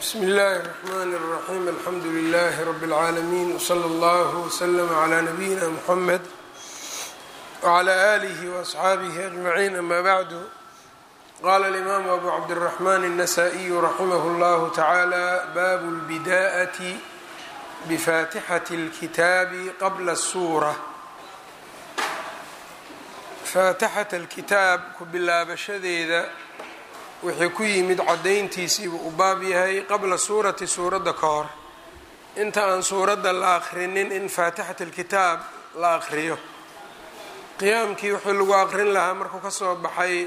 bsm اllahi الرحmn الرaxيm alxamdu لlh rb العaalمين wslى اllه وslm عlى نabiyina mحamed وعlى آlih وأصxaabih أجمعين ama bعd qala الإmam abu cabdالرحmn النsائي raximh اllah taعalى bab الbdاءة bfatixaة الkitaab qabla الsurة faatixaة اlkitaab ku bilaabashadeeda wixii ku yimid caddayntiisiibuu u baab yahay qabla suurati suuradda ka hor inta aan suuradda la akhrinin in faatixat alkitaab la akhriyo qiyaamkii wuxuu lagu aqrin lahaa markuu ka soo baxay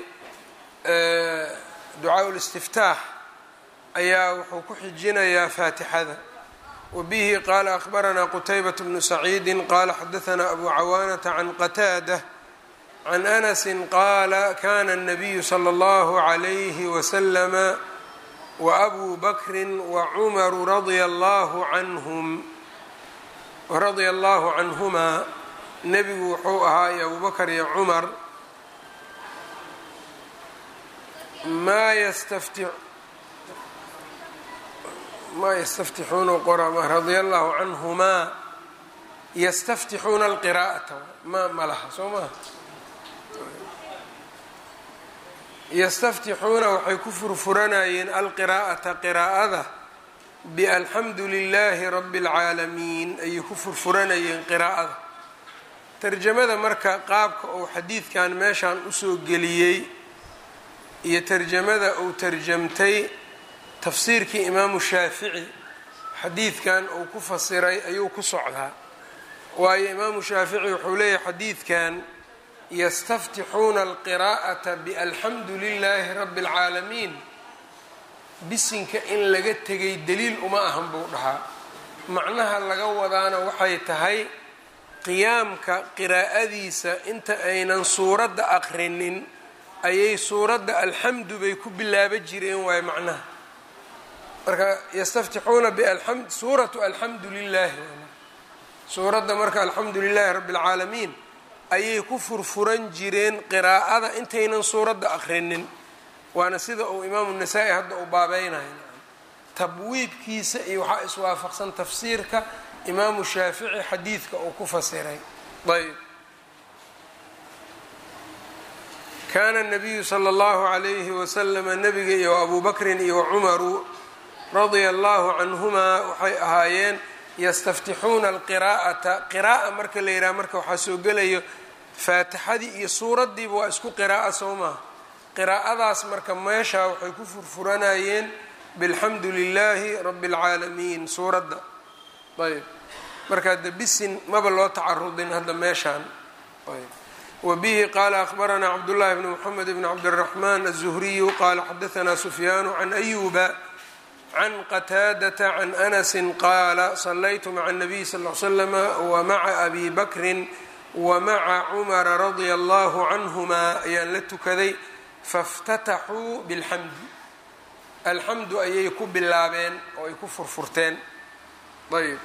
ducaa listiftaax ayaa wuxuu ku xijinayaa faatixada wa bihi qaala akhbaranaa qutaybat bnu saciidi qaala xadahanaa abu cawaanata can qataada can anasi qaala kana الnabiyu slى اllahu عalayhi waslama waabuu bakri wacumaru radia allahu canhum radia allahu canhumaa nebigu wuxuu ahaa iyo abubakr iyo cumar maa ystafti maa yastaftixuuna qora radia allahu canhumaa yastaftixuuna alqiraa'ata ma ma laha soo maha yastaftixuuna waxay ku furfuranayeen alqiraa'ata qiraa'ada bialxamdu lilaahi rabi اlcaalamiin ayay ku furfuranayeen qiraa'ada tarjamada marka qaabka uu xadiidkan meeshan usoo geliyey iyo tarjamada uu tarjamtay tafsiirkii imaamu shaafici xadiidkan uu ku fasiray ayuu ku socdaa waayo imaamu shaafici wuxuu leeyahay xadiidkan yastaftixuuna alqiraa'ata bialxamdu lilaahi rabi اlcaalamiin bisinka in laga tegay daliil uma ahan buu dhahaa macnaha laga wadaana waxay tahay qiyaamka qiraa'adiisa inta aynan suuradda aqrinin ayay suuradda alxamdu bay ku bilaaba jireen waayo macnaha marka yastaftixuuna biamd suuratu alxamdu lilaahi suuradda marka alxamdu lilaahi rabi اlcaalamiin ayay ku furfuran jireen qiraa'ada intaynan suuradda akhrinin waana sida uu imaamu nasaa-i hadda uu baabeynayo tabwiibkiisa iyo waxaa iswaafaqsan tafsiirka imaamu shaafici xadiidka uu ku fasiray ayb kaana nabiyu sala allahu calayhi wasalama nabiga iyo abuu bakrin iyo cumaru radia allahu canhumaa waxay ahaayeen yastaftixuuna alqiraa'ata qiraa'a marka la yidhaha marka waxaa soo gelayo faatixadii iyo suuraddiiba waa isku qiraa'a soo maha qiraa'adaas marka meeshaa waxay ku furfuranayeen bilxamdu lilaahi rabi اlcaalamiin suuradda ayb marka hadda bisin maba loo tacarudin hadda meeshaan ayb wa bihi qaala akhbaranaa cabdullahi bni moxamed bni cabdiraxmaan aلzuhriyu qaala xadahanaa sufyaanu can ayuba can qataadata can anasi qaala salaytu maca الnabiy sal l slama wamaca abi bakrin wamaca cumara radia allahu canhumaa ayaan la tukaday faاftataxuu biاlxamdi alxamdu ayay ku bilaabeen oo ay ku furfurteen ayb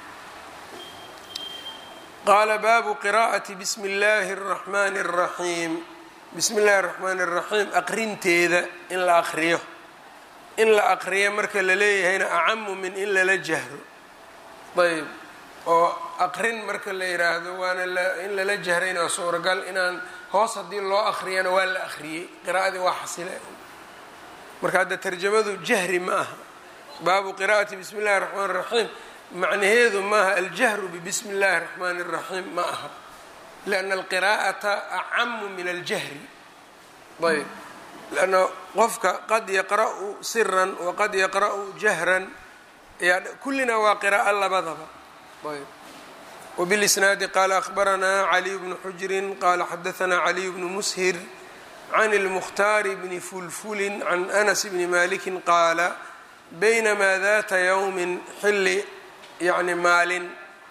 qaala baabu qiraa'ati bismi اllahi الraxmani الraxiim bismi اllahi الraxmani الraxiim aqrinteeda in la aqriyo in la aqriyo marka la leeyahayna acamu min in lala jahro ayb oo aqrin marka la yiraahdo waana in lala jahrayna waa suuragal inaan hoos haddii loo aqriyana waa la aqriyey qiraa'adii waa xasile marka hadda tarjamadu jahri ma aha baabu qiraa'ati bismi اllahi الraxmaan الraxiim macnaheedu maaha aljahru bibismi اllahi الraxmaan الraxiim ma aha lianna alqiraa'ata acamu min aljahri ayb lanna qofka qad yaqra'u siran waqad yaqra'u jahran kullina waa qiraa'o labadaba ayb wbilisnaadi qaala akhbaranaa caliy bnu xujrin qaala xadahanaa caliy bnu mushir can اlmukhtaari bni fulfulin can anas bni maliki qaala baynamaa data yowmin xilli yani maalin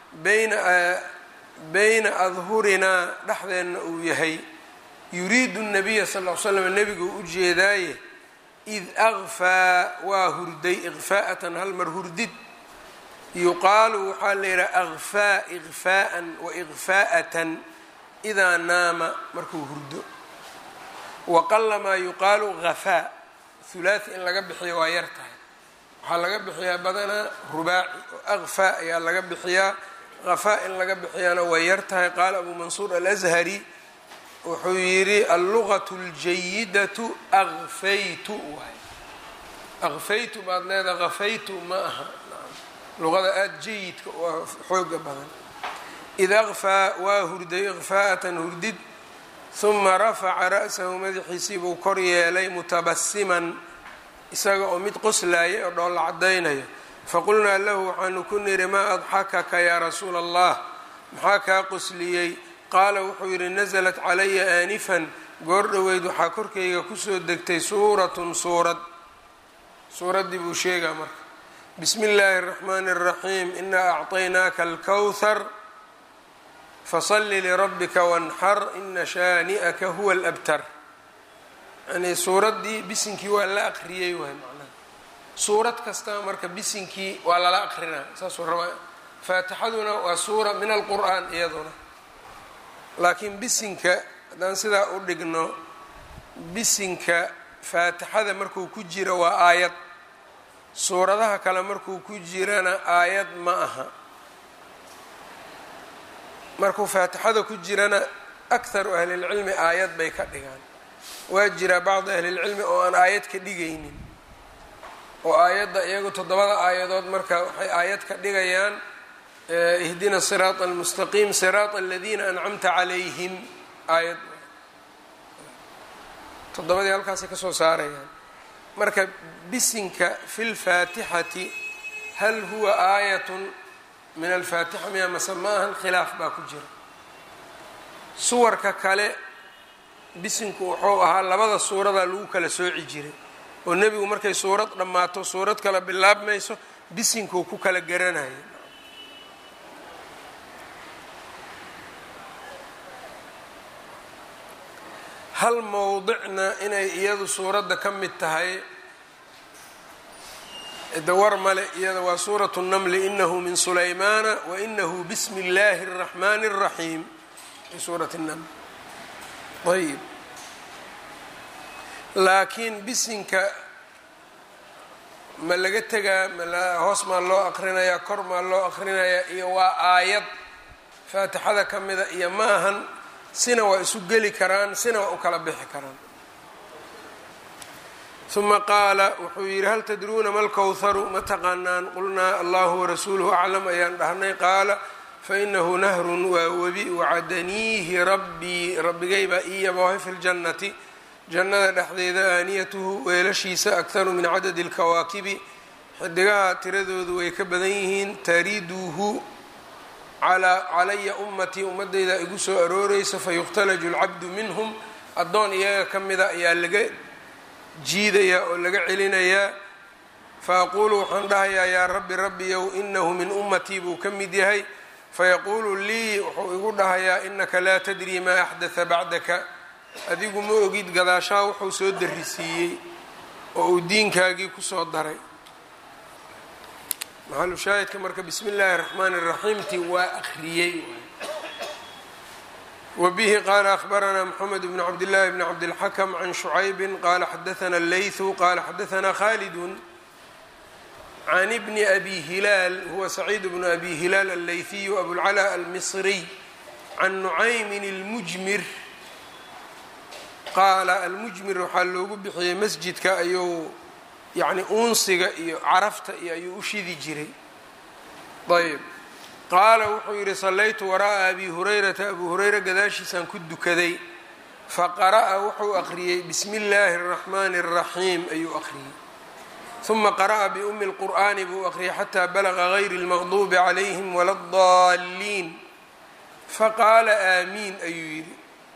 bayna adhurinaa dhexdeenna uu yahay yuriidu الnabiya sal l slam nebigu u jeedaaye id akfaa waa hurday ikfaa'atan hal mar hurdid yuqaalu waxaa la yidhaha akfaa ikfaa'an wa ikfaa'atan idaa naama markuu hurdo waqalamaa yuqaalu hafaa hulaathi in laga bixiyo waa yar tahay waxaa laga bixiyaa badanaa rubaaci oo akfaa ayaa laga bixiyaa kafaa in laga bixiyana way yar tahay qaala abu mansuur alashari wuxuu yidhi alluqatu اljayidatu akfaytu waay akfaytu baad leedaha kafaytu ma aha luqada aada jayidka waa xooga badan id akfaa waa hurday ikfaa'atan hurdid huma rafaca ra'sahu madaxiisii buu kor yeelay mutabasiman isaga oo mid qoslaaya oo dhoolla caddaynaya faqulnaa lahu waxaanu ku nidhi maa adxakaka yaa rasuula allah maxaa kaa qosliyey qaala wuxuu yidhi nasalat calaya aanifan goor dhoweyd waxaa korkayga kusoo degtay suuratun suurad suuraddii buu sheegaa marka bismi illaahi اraxmaani اraxiim inaa acطaynaaka alkowhar fasalli lirabbika wanxar ina shaani'aka huwa alabtar yani suuraddii bisinkii waa la aqriyey waay macnaha suurad kasta marka bisinkii waa lala aqrinaa saasuu rabaa faatixaduna waa suura min alqur'aan iyaduna laakiin bisinka haddaan sidaa u dhigno bisinka faatixada markuu ku jiro waa aayad suuradaha kale markuu ku jirana aayad ma aha markuu faatixada ku jirana akharu ahlilcilmi aayad bay ka dhigaan waa jiraa bacdi ahlilcilmi oo aan aayad ka dhigaynin oo aayadda iyagu toddobada aayadood marka waxay aayad ka dhigayaan ihdina siraata almustaqiim siraata aladiina ancamta calayhim aayad toddobadii halkaasay ka soo saarayaan marka bisinka fi lfaatixati hal huwa aayatun min alfaatixa miya mase ma ahan khilaaf baa ku jira suwarka kale bisinku wuxuu ahaa labada suuradaa lagu kala sooci jiray oo nebigu markay suurad dhammaato suurad kale bilaabmayso bisinkuu ku kala garanaya hal mowdicna inay iyadu suuradda ka mid tahay dawar male iyada waa suuratu الnmli inahu min sulaymaana wainahu bismi اllahi الraxmani الraxiim fi suurati الnml ayb laakiin bisinka ma laga tegaa hoos maa loo aqrinayaa kor maa loo aqrinayaa iyo waa aayad faatixada ka mida iyo ma ahan sina waa isu geli karaan sina waa u kala bixi karaan uma qaala wuxuu yidhi hal tadruuna ma lkowharu ma taqaanaan qulnaa allahu warasuuluhu aclam ayaan dhahnay qaala fainahu nahrun waa webi wacadaniihi rabbii rabbigay baa ii yaboohay fi ljannati jannada dhexdeeda aaniyatuhu weelashiisa akharu min cadadi اlkawaakibi xidigaha tiradoodu way ka badan yihiin tariduhu calaya ummatii ummadeyda igu soo arooreysa fayukhtalaju اlcabdu minhum addoon iyaga ka mida ayaa laga jiidayaa oo laga celinayaa faaquulu waxaan dhahayaa yaa rabbi rabbiyow inahu min ummatii buu ka mid yahay fayaquulu lii wuxuu igu dhahayaa inaka laa tadrii maa axdatha bacdaka adigu ma ogid gadaashaa wuxuu soo darisiiyey oo uu diinkaagii kusoo daray maxalu shaahidka marka bismi illaahi raxmaani raxiimti waa akhriyey wbihi qala akhbaranaa mxamed bn cabdillaahi bn cabdilxakm can shucaybi qala xadaana leythu qala xadaana khalidun can bni abi hilaal huwa saciid bnu abi hilaal alleyhiyu abulcala almisriy can nucaymin اlmujmir qaala almujmir waxaa loogu bixiyey masjidka ayuu yani uunsiga iyo carafta iyo ayuu u shidi jiray ayb qaala wuxuu yidhi sallaytu waraa'a abi hurayrata abuu hurayra gadaashiisaan ku dukaday faqara'a wuxuu aqriyey bismi illaahi araxmaani araxiim ayuu aqriyey uma qara'a biumi lqur'aani buu aqriyay xataa balaqa gayri lmaqduubi calayhim wala adaalliin faqaala aamiin ayuu yidhi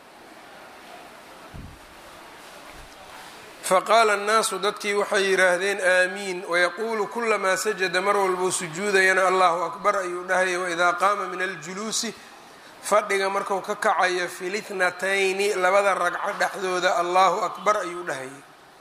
faqaala annaasu dadkii waxay yidhaahdeen aamiin wayaquulu kulamaa sajada mar walbuu sujuudayana allahu akbar ayuu dhahaya waidaa qaama min aljuluusi fadhiga marku ka kacayo fi litnatayni labada ragco dhexdooda allahu akbar ayuu dhahayay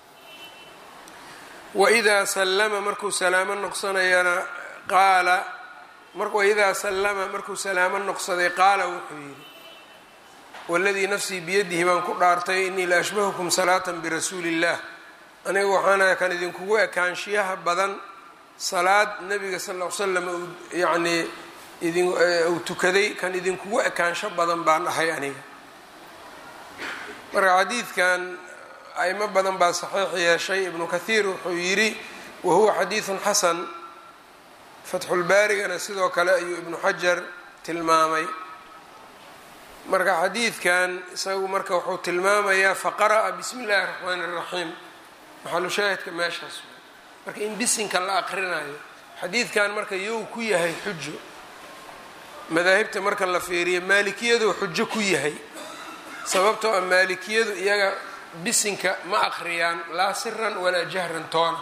waidaa sallama markuu salaamo noqsanayana qaala waidaa sallama markuu salaamo noqsaday qaala wuxuu yidhi waladii nafsii biyadihi baan ku dhaartay inii la ashbahukum salaatan birasuuli illaah aniga waxaana kan idinkugu ekaanshiyaha badan salaad nabiga sal ll ly slam uu yacnii idin uu tukaday kan idinkugu ekaansho badan baan ahay aniga marka xadiidkan aimo badan baa saxiix yeeshay ibnu kathiir wuxuu yidhi wahuwa xadiidun xasan fatxulbaarigana sidoo kale ayuu ibnu xajar tilmaamay marka xadiidkan isagu marka wuxuu tilmaamayaa faqara'a bismi illaahi raxmaani iraxiim maxalu shaahidka meeshaas marka in bisinka la aqrinayo xadiidkan marka yow ku yahay xujo madaahibta marka la fiiriyo maalikiyadu xujo ku yahay sababtoo ah maalikiyadu iyaga bisinka ma aqriyaan laa siran walaa jahran toona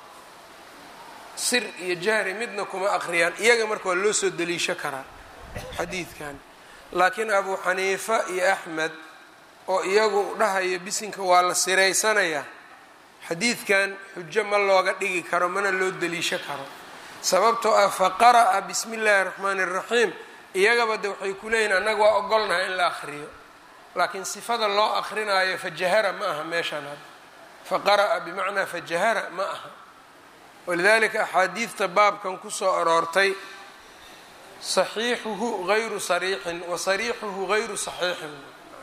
sir iyo jahri midna kuma aqriyaan iyaga marka waa loo soo daliisho karaa xadiidkan laakiin abu xaniifa iyo axmed oo iyagu dhahaya bisinka waa la siraysanayaa xadiidkan xujo ma looga dhigi karo mana loo daliisho karo sababtoo ah faqara'a bismi illaahi raxmaani iraxiim iyagaba de waxay ku leeyihin annaga waa ogolnahay in la aqriyo laakiin sifada loo aqrinaayo fajahara ma aha meeshaan hadda faqara'a bimacnaa fajahara ma aha walidalika axaadiidta baabkan kusoo aroortay saxiixuhu gayru sariixin wa sariixuhu gayru saxiixin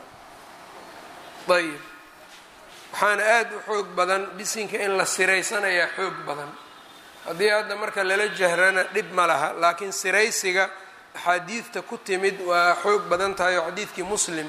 ayib waxaana aada u xoog badan bisinka in la siraysanayaa xoog badan haddii hadda marka lala jahrana dhib ma laha laakiin siraysiga axaadiidta ku timid waa xoog badan tahay oo xadiidkii muslim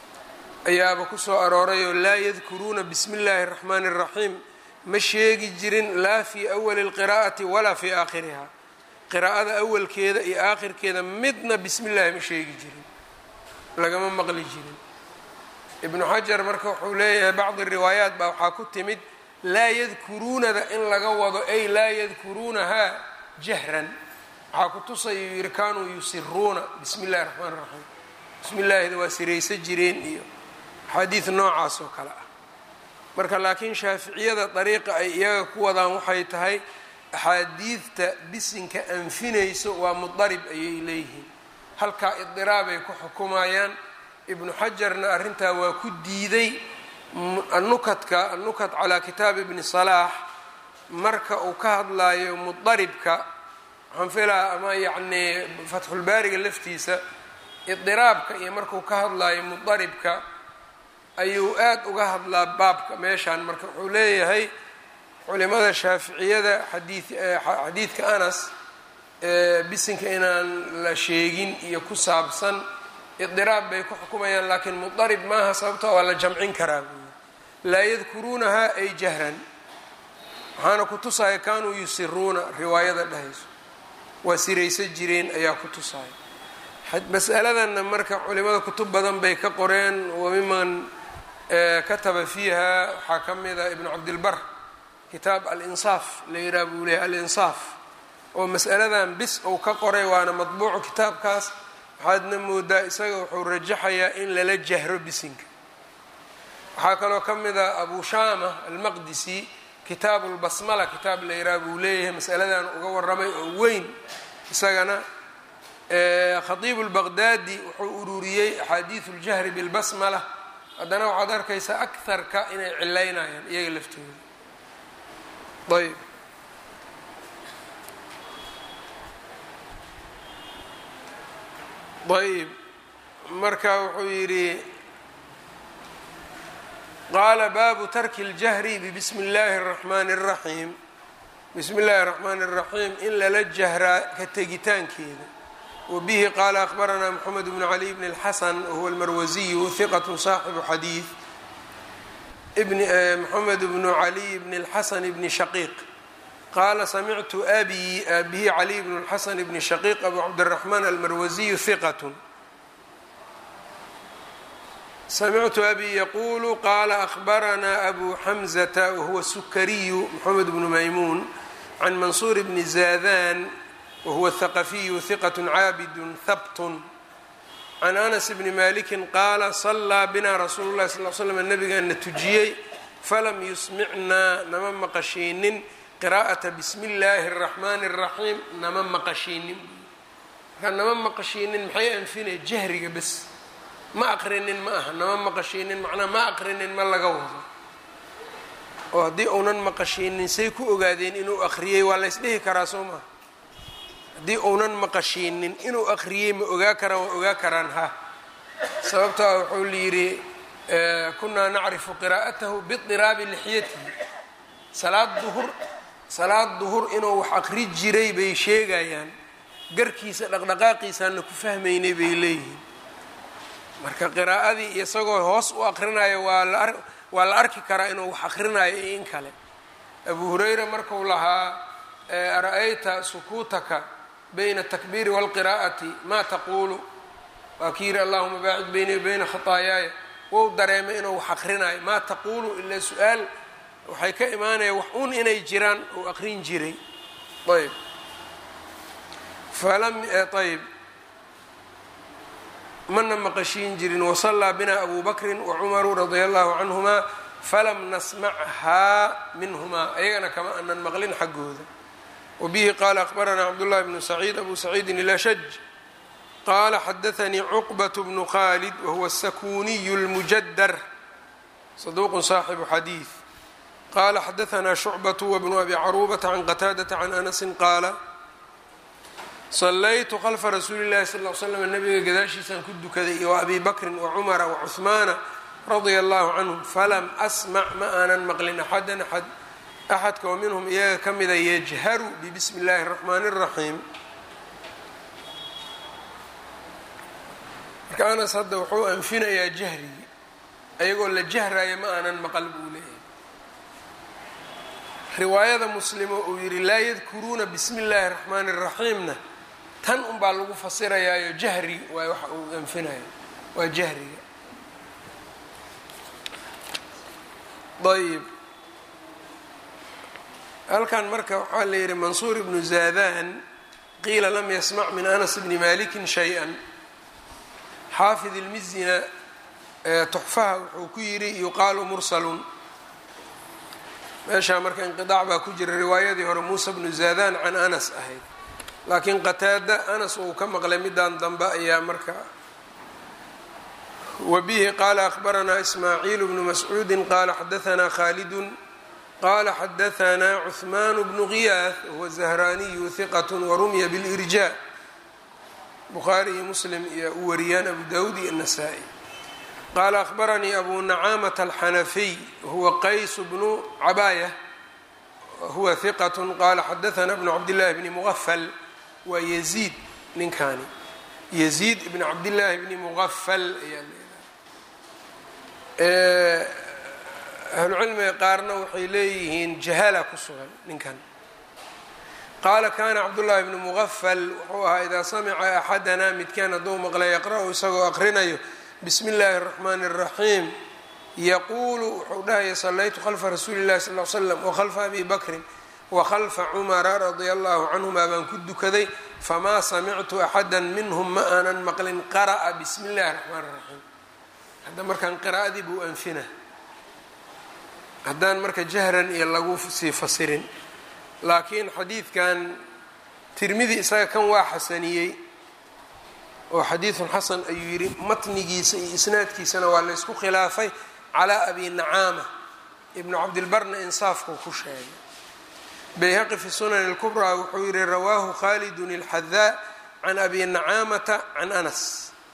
ayaaba kusoo aroorayoo laa yadkuruuna bismi illaahi raxmaani iraxiim ma sheegi jirin laa fii awali lqiraa'ati walaa fii aakhiriha qiraa'ada awalkeeda iyo aakhirkeeda midna bismi illaahi ma sheegi jirin lagama maqli jirin ibnu xajar marka wuxuu leeyahay bacdi riwaayaat baa waxaa ku timid laa yadkuruunada in laga wado ay laa yadkuruunahaa jahran waxaa ku tusayuu yihi kaanuu yusiruuna bismi illahi raxmaan raxiim bismi illaahida waa siraysa jireen iyo axaadiid noocaas oo kale ah marka laakiin shaaficiyada dariiqa ay iyaga ku wadaan waxay tahay axaadiidta bisinka anfinayso waa mudarib ayay leeyihiin halkaa idiraabay ku xukumayaan ibnu xajarna arrintaa waa ku diiday anukadka anukat calaa kitaab ibni salaax marka uu ka hadlaayo mudaribka waxaan filaa ama yacnii fatxulbaariga laftiisa idiraabka iyo markuu ka hadlaayo mudaribka ayuu aada uga hadlaa baabka meeshaan marka wuxuu leeyahay culimada shaaficiyada xadii xadiidka anas bisinka inaan la sheegin iyo ku saabsan idiraab bay ku xukumayaan laakiin mudarib maaha sababtoo waa la jamcin karaa buuyi laa yadkuruunahaa ay jahran waxaana ku tusaya kaanuu yusiruuna riwaayada dhahayso waa siraysa jireen ayaa ku tusaya masaladanna marka culimada kutub badan bay ka qoreen wamiman kataba fiiha waxaa ka mida ibnu cabdilbar kitaab alinsaaf la yidhaha buu leehay alinsaaf oo masaladan bis uu ka qoray waana madbuucu kitaabkaas waxaadna moodaa isaga wuxuu rajaxayaa in lala jahro bisinka waxaa kaloo ka mida abu shama almaqdisi kitaabu lbasmala kitaab la yidhaha buu leeyahay masaladan uga waramay oo weyn isagana khatiibu lbaqdaadi wuxuu ururiyey axaadiidu ljahri bilbasmala haddana waxaad arkaysaa akarka inay cilaynayaan iyaga laftooda ayb ayb marka wuxuu yidhi qaala baabu tarki اljahri bbismi اllahi الraxmani الraxiim bismi اllahi الraxmani الraxiim in lala jahraa ka tegitaankeeda wbihi qaala akhbaranaa mxamed bn cali bn اlxasan wahuwa almarwasiyu hiqat saaxibu xadiid mxamed bnu caliy bn اlxasan bni shaqiiq qaala samictu abi abihi caliy bn اlxasan bni shaqiiq abu cabdiraxmaan almarwasiyu hiqat samictu abi yaqulu qaala akhbaranaa abu xamzata wahuwa sukariyu mxamed bnu maymuun can mansuur bni zadan whuwa الthaqafiyu hiqat caabid habt can anas bni maliki qaala salaa bina rasuulu lahi sal l slm nabigaana tujiyey falam yusmicnaa nama maqashiinin qiraa'ata bismi اllaahi الraxmani الraxiim nama maqashiinin markaa nama maqashiinin maxay anfinay jahriga bes ma aqrinin ma aha nama maqashiinin macnaa ma aqrinin ma laga wado oo haddii uunan maqashiinin say ku ogaadeen inuu akhriyey waa laysdhihi karaa soo maha haddii uunan maqashiinin inuu akhriyey ma ogaa karaan waa ogaa karaan ha sababto a wuxuu layidhi kunaa nacrifu qiraa'atahu bidiraabi lixyatihi salaad duhur salaad duhur inuu wax akri jiray bay sheegayaan garkiisa dhaqdhaqaaqiisaana ku fahmaynay bay leeyihiin marka qiraa'adii isagoo hoos u akrinayo waa la waa la arki karaa inuu wax akrinayo iyo in kale abu hurayra marku lahaa ara-ayta sukuutaka bayna atakbiiri waalqiraa'ati maa taquulu waa ki yidhi allahuma baacid beyni bayna khataayaaya wou dareemay inuu wax akrinayo maa taquulu ilaa su-aal waxay ka imaanaya wax un inay jiraan uu aqrin jiray ayb falam ayb mana maqashiin jirin wasallaa bina abu bakrin wacumaru radia allahu canhuma falam nasmachaa minhumaa ayagana kama anan maqlin xaggooda wabihi qaala akhbaranaa cabdullahi bnu saciid abu saciidin ilashaj qaala xadaanii cuqbat bnu khalid wahuwa asakuniyu lmujadar saduuqun saaxibu xadiid qala xadaanaa shucbatu wbnu abi caruubata can qataadata can anasin qaala sallaytu khalfa rasuuli llahi sal l slam nabiga gadaashiisaan ku dukaday iyo abi bakrin wacumara wacuhmaana radia allahu canhum falam asmac ma aanan maqlin axadan axad axadka oo minhum iyaga ka mida yajharu bibismi اllahi الraxmaani الraxiim marka anas hadda wuxuu anfinayaa jahrigi ayagoo la jahraya ma aanan maqal buu leeyahay riwaayada muslimo uu yidhi laa yadkuruuna bismi اllahi الraxmaani الraxiimna tan unbaa lagu fasirayaayo jahri waay waxa uu anfinayo waa jahriga ayb halkan marka waxaa la yidhi mansuur ibnu zaadan qiila lam yasmac min anas bni malikin shay-a xaafid ilmizina tuxfaha wuxuu ku yidhi yuqaalu mursalun meeshaa marka inqidaac baa ku jira riwaayadii hore muusa bnu zaadan can anas ahayd laakiin qataada anas uu ka maqlay midaan dambe ayaa marka wabihi qaala akhbaranaa ismaaciil bnu mascuudi qaala xadaanaa khaalidun qala xadaanaa cuثmaan bnu giyaah huwa zahraaniyu hiqat warumya bilirja bukhaari iyo muslim iyo u wariyaan abu dawud iyo nasaa-i qaala akhbaranii abu nacaamata alxanafiy huwa qays bnu cabaaya huwa hiqat qaala xadaanaa bnu cabdillaahi bni muqafal waa yaziid ninkaani yaziid ibn cabdillaahi bni muqafal ayaa leedahay ahlucilmiga qaarna waxay leeyihiin jahala ku sugan ninkan qaala kana cabdullaahi bnu muqafal wuxuu ahaa idaa samica axadanaa midkaan hadduu maqlay yaqra-u isagoo aqrinayo bismi illaahi اraxmaani اraxiim yaquulu wuxuu dhahaya sallaytu khalfa rasuuli llahi sal l slam wakhalfa abi bakrin wakhalfa cumara radia allahu canhuma baan ku dukaday famaa samictu axada minhum ma aanan maqlin qara'a bismi illahi raxmaan raxiim hadda markaan qiraa'adii buu anfina haddaan marka jahran iyo lagu sii fasirin laakiin xadiidkan tirmidi isaga kan waa xasaniyey oo xadiidun xasan ayuu yidhi matnigiisa iyo isnaadkiisana waa la ysku khilaafay calaa abi nacaama ibnu cabdilbarna insaafkuu ku sheegay bayhaqi fi sunan اlkubraa wuxuu yihi rawaahu khalidun اlxadaa can abi nacaamata can anas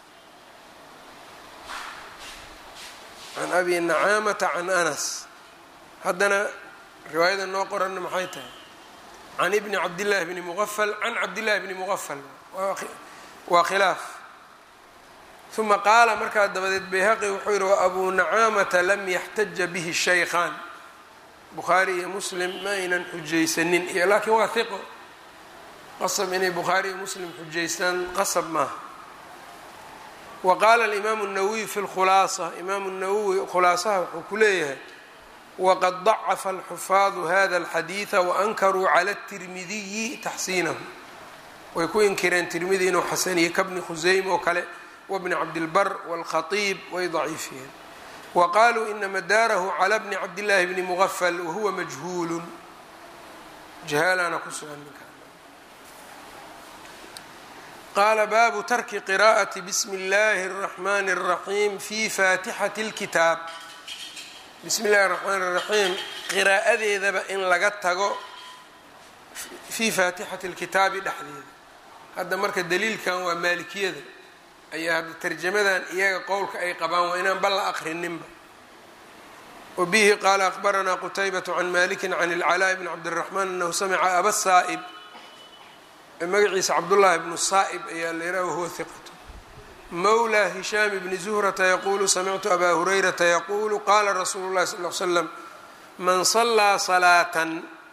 can abi nacaamata can anas haddana riwaayada noo qoranna maxay tahay can ibni cabdillaahi bni muqafal can cabdillahi bni muqafal waa khilaaf uma qaala markaa dabadeed bayhaqi wuxuu yihi wa abu nacaamata lam yaxtaja bihi shaykhaan bukhaari iyo muslim ma aynan xujaysanin iyo laakiin waa hiqo qasab inay bukhaari iyo muslim xujaystaan qasab maaha wa qaala alimaamu الnawowiy fi lkhulaasa imaamu nawowi khulaasaha wuxuu ku leeyahay wqad ضacafa alxufaadu hada اlxadiida waankaruu cala الtirmidiyi taxsiinahu way ku inkireen tirmidi inuu xasaniye kabni khuseym oo kale wabni cabdilbar wاlkhatiib way daciifiyeen wa qaluu ina madaarahu cala bni cabdillaahi bni mugafal wahuwa majhuulu jahaalana ku sugan ninka qaala baabu tarki qiraءati bsmi اllahi الraxmani الraxiim fi faatixati اlkitaab bismi illahi raxmaan iraxiim qiraa'adeedaba in laga tago fii faatixati lkitaabi dhexdeeda hadda marka daliilkan waa maalikiyada ayaa hadda tarjamadan iyaga qowlka ay qabaan waa inaan bal la aqrininba wabihi qaala akbaranaa qutaybatu can maliki can ilcalaa bni cabdiraxmaan anahu samica aba saa'ib magaciisa cabdullaahi bnu saa'ib ayaa la yidhaha wahuwa hiqatu mawla hishaam bni zuhrata yaquulu samictu abaa hurayrata yaquulu qaala rasuulu llahi sal l slam man sallaa salaatan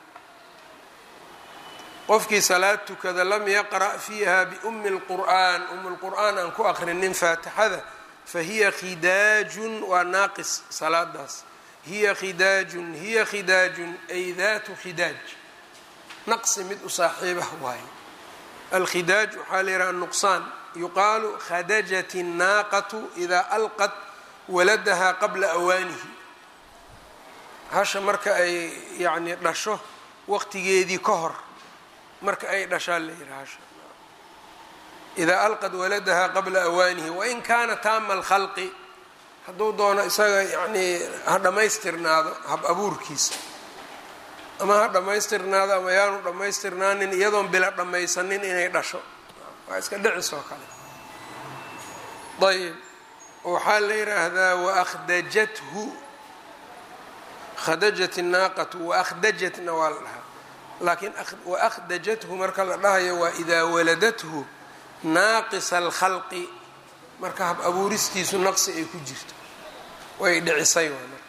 qofkii salaad tukada lam yaqra' fiiha biumi lqur'an umi lqur'aan aan ku aqrinin faatixada fahiya khidaajun waa naaqis salaadaas hiya khidaajun hiya khidaajun ay daatu khidaaj naqsi mid u saaxiibah waaye alkhidaaj waxaa la yidhaha nuqsaan yuqaalu khadajat الnaaqatu idaa alqat waladaha qabla awaanihi hasha marka ay yacni dhasho waqtigeedii ka hor marka ay dhashaan la yidhaha hasha idaa alqad waladaha qabla awaanihi wain kaana taama alkhalqi hadduu doono isaga yacnii ha dhammaystirnaado hab abuurkiisa ama ha dhammaystirnaado ama yaanu dhammaystirnaanin iyadoon bila dhammaysanin inay dhasho waa iska dhicis oo kale ayb waxaa la yidhaahdaa waakhdajathu khadajat الnaaqatu waakhdajatna waa la dhahaa laakiin waakhdajathu marka la dhahayo waa idaa waladathu naaqisa alkhalqi marka hab abuuristiisu naqsi ay ku jirto way dhicisay waa marka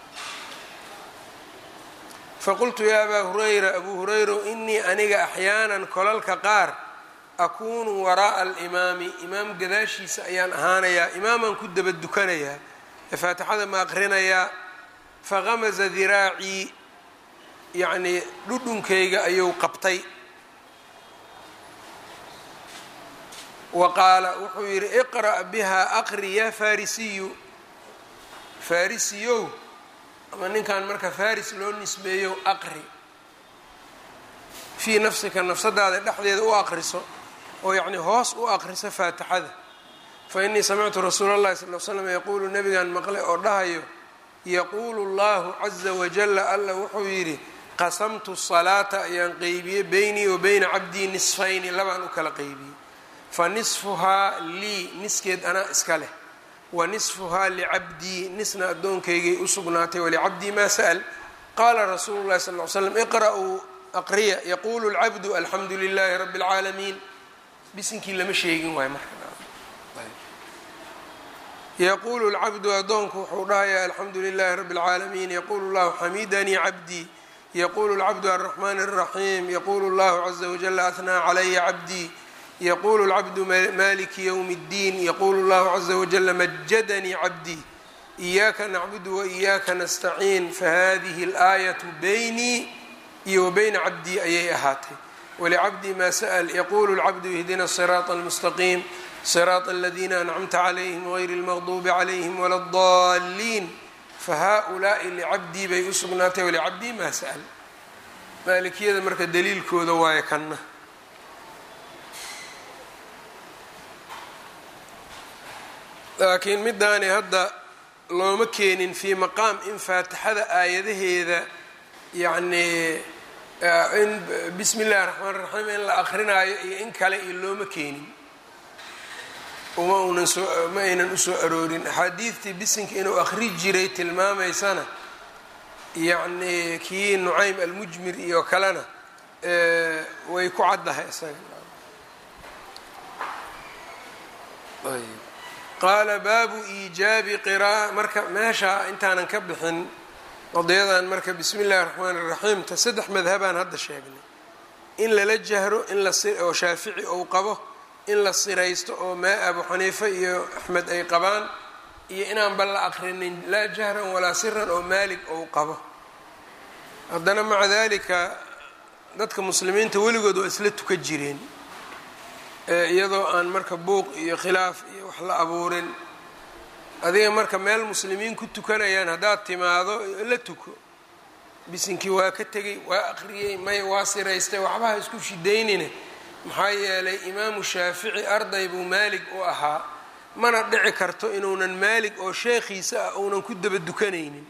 faqultu yaa abaa hurayra abuu hurayro inii aniga axyaanan kolalka qaar akuunu waraa'a alimaami imaam gadaashiisa ayaan ahaanayaa imaamaan ku daba dukanayaa ee faatixada ma aqrinayaa faqamaza diraacii yacnii dhudhunkayga ayuu qabtay wa qaala wuxuu yidhi iqra' bihaa aqri yaa farisiyu farisiyow ama ninkan marka faris loo nisbeeyo aqri fii nafsika nafsadaada dhexdeeda u aqriso oo yacni hoos u aqriso faatixada fa innii samictu rasuula اllahi sal l slam yaquulu nabigan maqle oo dhahayo yaquulu اllahu caza wajala alla wuxuu yidhi qasamtu salaata ayaan qeybiyey beynii wa beyna cabdii nisfayni labaan u kala qeybiyey fa nisfuhaa lii niskeed anaa iska leh wa nisfuhaa licabdii nisna addoonkaygay u sugnaatay walicabdii maa sa'l qaala rasuulu llahi sal ly slam iqra'uu aqriya yaquulu lcabdu alxamdu lilaahi rabbi اlcaalamiin bisinkii lama sheegin waayo marka yaquulu lcabdu addoonku wuxuu dhahayaa alxamdu lilaahi rabbi اlcaalamiin yaquulu llahu xamidanii cabdii yaquulu lcabdu alraxmaan الraxiim yaquulu llahu caza wajala ahnaa calaya cabdii yqulu اlcabdu maliki ywm اddiin yaqulu اllahu caza wajala majadanii cabdii iyaaka nacbudu waإiyaaka nastaciin fahadihi اlaayaة beynii iyo wa beyna cabdii ayay ahaatay walicabdii maa sa'l yaqulu اlcabdu ihdina الصiraaط اlmustaqiim صiraaط اladina ancamta calayhim غayri اlmaqdubi calayhim wala اdaliin fahaؤulaaءi licabdii bay u sugnaatay walicabdii maa sa'l maalikiyada marka daliilkooda waayo kanna laakiin midaani hadda looma keenin fii maqaam in faatixada aayadaheeda yacnii in bismi illahi raxmaan raxiim in la akrinaayo iyo in kale iyo looma keenin uma unan soo ma aynan usoo aroorin axaadiidtii bisinka inuu akri jiray tilmaamaysana yacnii kii nucaym almujmir iyo kalena way ku caddahay isaga qaala baabu iijaabi qira'a marka meesha intaanan ka bixin qadiyadan marka bismi illahi raxmaan iraxiim ta saddex madhabaan hadda sheegnay in lala jahro in laoo shaafici ou qabo in la siraysto oo maa abu xaniifa iyo axmed ay qabaan iyo inaanba la aqrinin laa jahran walaa siran oo maalig ou qabo haddana maca dalika dadka muslimiinta weligood waa isla tuka jireen iyadoo aan marka buuq iyo khilaaf iyo wax la abuurin adiga marka meel muslimiin ku tukanayaan haddaad timaado la tuko bisinkii waa ka tegay waa aqriyey may waa siraystay waxbaha isku shidaynine maxaa yeelay imaamu shaafici arday buu maalig u ahaa mana dhici karto inuunan maalig oo sheekhiisa ah uunan ku daba dukanaynin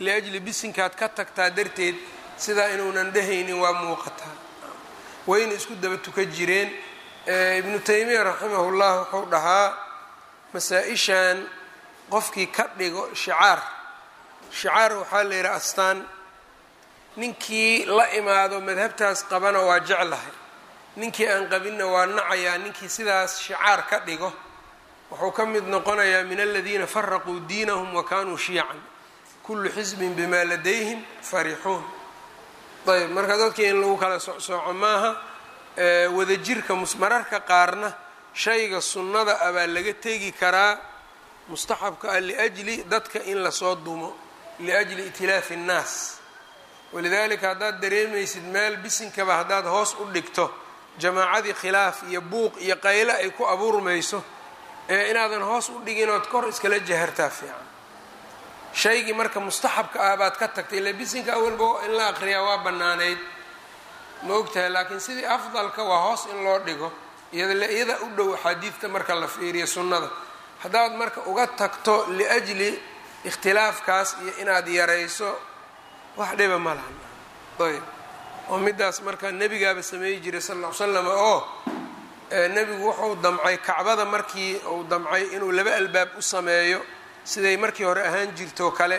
liajli bisinkaad ka tagtaa darteed sidaa inuunan dhehaynin waa muuqataa wayna isku daba tuka jireen ibnu taymiya raximahullah wuxuu dhahaa masaa-ishan qofkii ka dhigo shicaar shicaar waxaa la yidhaha astaan ninkii la imaado madhabtaas qabana waa jeclahay ninkii aan qabinna waa nacayaa ninkii sidaas shicaar ka dhigo wuxuu ka mid noqonayaa min aladiina faraquu diinahum wa kanuu shiican kullu xisbin bimaa ladayhim farixuun ayb marka dadkii in lagu kala socsooco maaha wadajirka mararka qaarna shayga sunnada ah baa laga tegi karaa mustaxabka ah liajli dadka in lasoo dumo liajli itilaafi اnnaas walidaalika haddaad dareemaysid meel bisinkaba haddaad hoos u dhigto jamaacadii khilaaf iyo buuq iyo qayle ay ku abuurmayso ee inaadan hoos u dhigin ood kor iskala jahartaa fiican shaygii marka mustaxabka ah baad ka tagtay ila bisinka awalba in la aqriyaa waa bannaanayd ma ogtahay laakiin sidii afdalka waa hoos in loo dhigo iyada u dhow axaadiidta marka la fiiriyo sunnada haddaad marka uga tagto liajli ikhtilaafkaas iyo inaad yarayso wax dhiba ma lahan ayb oo midaas marka nebigaaba sameeyi jiray sal ll ly slam oo nebigu wuxuu damcay kacbada markii uu damcay inuu laba albaab u sameeyo siday markii hore ahaan jirtoo kale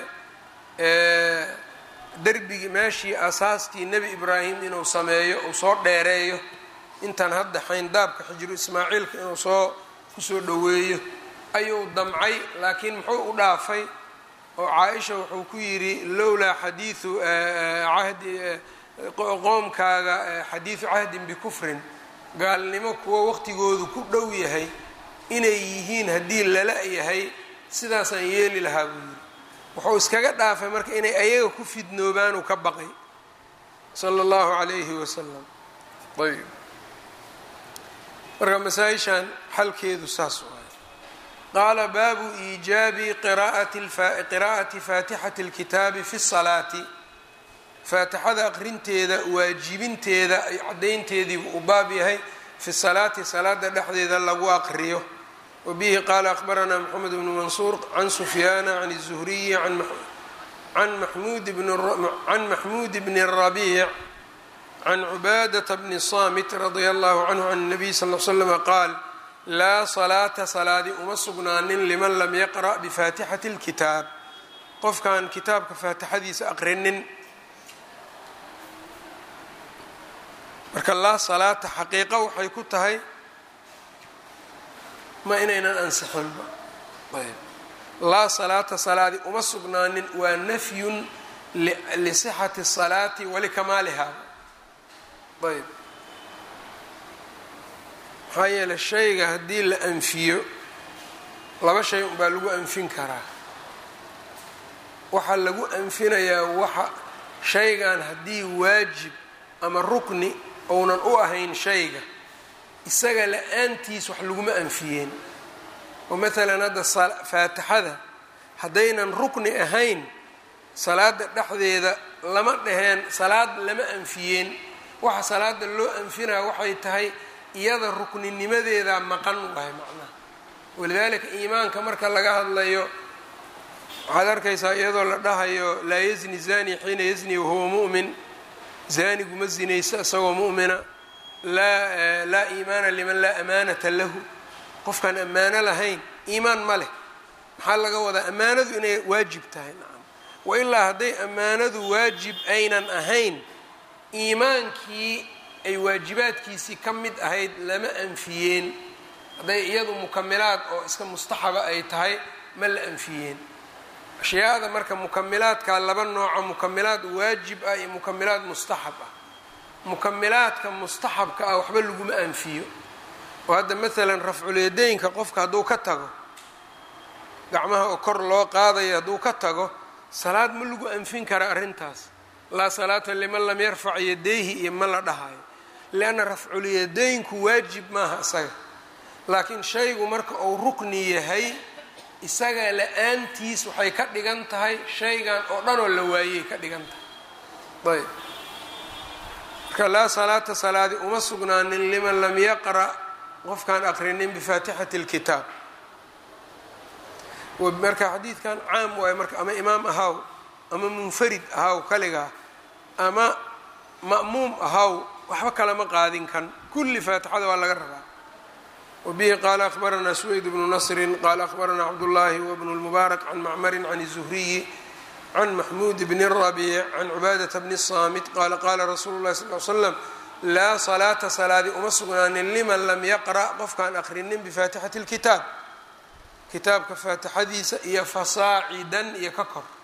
derbigii meeshii asaaskii nebi ibraahim inuu sameeyo uu soo dheereeyo intan hadda xayndaabka xijiru ismaaciilka inuu soo kusoo dhoweeyo ayuu damcay laakiin muxuu u dhaafay oo caa-isha wuxuu ku yidhi lowlaa xadiiu cahdi qoomkaaga xadiidu cahdin bikufrin gaalnimo kuwo waqtigoodu ku dhow yahay inay yihiin haddii lala yahay sidaasaan yeeli lahaa buu yidhi wuxuu iskaga dhaafay marka inay ayaga ku fidnoobaan uu ka baqay sala allahu calayhi wasalam ayb marka masaa-ishan xalkeedu saas waay qaala baabu iijaabi qiraa'ati faatixati اlkitaabi fi salaati faatixada aqrinteeda waajibinteeda ay caddaynteediibu u baab yahay fi salaati salaada dhexdeeda lagu aqriyo wabihi qaala akhbaranaa moxamed bnu mansuur can sufyaana can الzuhriyi can maxmuud bni الrabiic can cubaadata bni samit radia allahu canhu can الnabiy sal l slama qaal laa salaata salaadi uma sugnaanin liman lam yaqra' bifaatixati اlkitaab qofkaan kitaabka faatixadiisa aqrinin marka laa salaata xaqiiqo waxay ku tahay ma inaynan ansixinba ayb laa salaata salaadi uma sugnaanin waa nafyun lisixati الsalaati walikamaaliha ayb maxaa yeeley shayga haddii la anfiyo laba shay unbaa lagu anfin karaa waxaa lagu anfinayaa waxa shaygan haddii waajib ama rukni ounan u ahayn shayga isaga la-aantiis wax laguma anfiyeen oo maalan hadda faatixada haddaynan rukni ahayn salaada dhexdeeda lama dhaheen salaad lama anfiyeen waxa salaada loo anfinaya waxay tahay iyada rukninimadeeda maqan wahay macnaha walidaalika iimaanka marka laga hadlayo waxaad arkaysaa iyadoo la dhahayo laa yazni zani xiina yazni wahuwa mu'min zanigu ma zinayso isagoo mu'mina laa laa iimaana liman laa amaanata lahu qofkaan ammaano lahayn iimaan ma leh maxaa laga wadaa ammaanadu inay waajib tahay nacam wa ilaa hadday ammaanadu waajib aynan ahayn iimaankii ay waajibaadkiisii ka mid ahayd lama anfiyeen hadday iyadu mukamilaad oo iska mustaxaba ay tahay ma la anfiyeen ashyaada marka mukamilaadka laba nooco mukamilaad waajib ah iyo mukamilaad mustaxab ah mukamilaadka mustaxabka ah waxba laguma anfiyo oo hadda maalan rafculyadaynka qofka hadduu ka tago gacmaha oo kor loo qaadayo hadduu ka tago salaad ma lagu anfin kara arrintaas laa salaata liman lam yarfac yadayhi iyo ma la dhahayo lianna rafculyadaynku waajib maaha isaga laakiin shaygu marka uu rukni yahay isaga la-aantiis waxay ka dhigan tahay shaygan oo dhanoo la waayey ka dhigan tahay ayb marka laa salaata salaadi uma sugnaanin liman lam yaqra' qofkaan aqrinin bifaatixati اlkitaab marka xadiidkan caam waayo marka ama imaam ahaw ama munfarid ahaw kaligaa ama ma'muum ahaw waxba kalama qaadin kan kulli faatixada waa laga rabaa wabihi qaala akhbaranaa suweyd bnu nasrin qaala akhbaranaa cabdullaahi wbnu lmubaarak can macmarin can الzuhriyi can maxmuud bni rabiic can cubaadata bni saamit qaala qaala rasuulu llahi sal l slam laa salaata salaadi uma sugnaanin liman lam yaqra' qofkaan akhrinin bifaatixati اlkitaab kitaabka faatixadiisa iyo fasaacidan iyo ka kor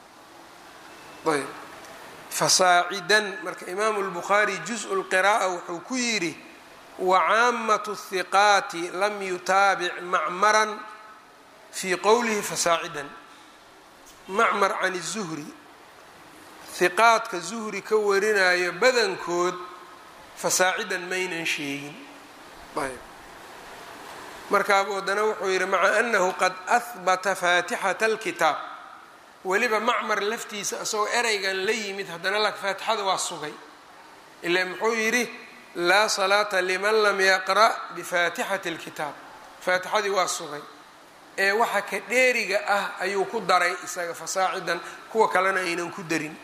ayb fasaacidan marka imaamu lbukhaari juz-u lqira'a wuxuu ku yidhi wacaamatu hiqaati lam yutaabic macmaran fii qowlihi fasaacidan macmar can zuhri hiqaadka zuhri ka warinayo badankood fasaacidan maynan sheegin ayb markaabu haddana wuxuu yidhi maca anahu qad ahbata faatixata alkitaab weliba macmar laftiisa isagoo ereygan la yimid haddana la faatixada waa sugay ila muxuu yidhi laa salaata liman lam yaqra' bifaatixati اlkitaab faatixadii waa sugay ee waxa ka dheeriga ah ayuu ku daray isaga fasaacidan kuwa kalena aynan ku darin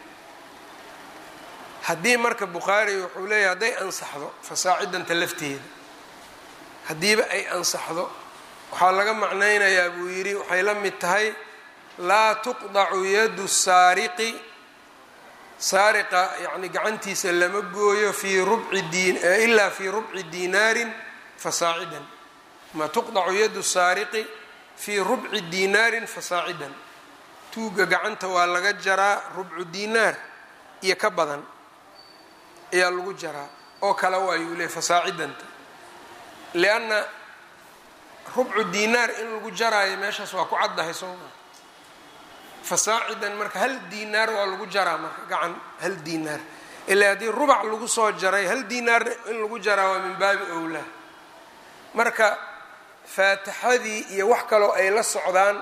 haddii marka bukhaari wuxuu leeyahy hadday ansaxdo fasaacidanta lafteeda haddiiba ay ansaxdo waxaa laga macnaynayaa buu yidhi waxay la mid tahay laa tuqdacu yadu saariqi saariqa yacni gacantiisa lama gooyo fii rubci diin ilaa fii rubci diinaarin fasaacidan ma tuqdacu yadu saariqi fii rubci diinaarin fasaacidan tuuga gacanta waa laga jaraa rubcu diinaar iyo ka badan ayaa lagu jaraa oo kale waayuu leey fasaacidanta lianna rubcu diinaar in lagu jaraayo meeshaas waa ku caddahay sooma fasaacidan marka hal diinaar waa lagu jaraa marka gacan hal diinaar ilaa haddii rubac lagu soo jaray hal diinaar in lagu jaraa waa min baabi owlaa marka faatixadii iyo wax kaloo ay la socdaan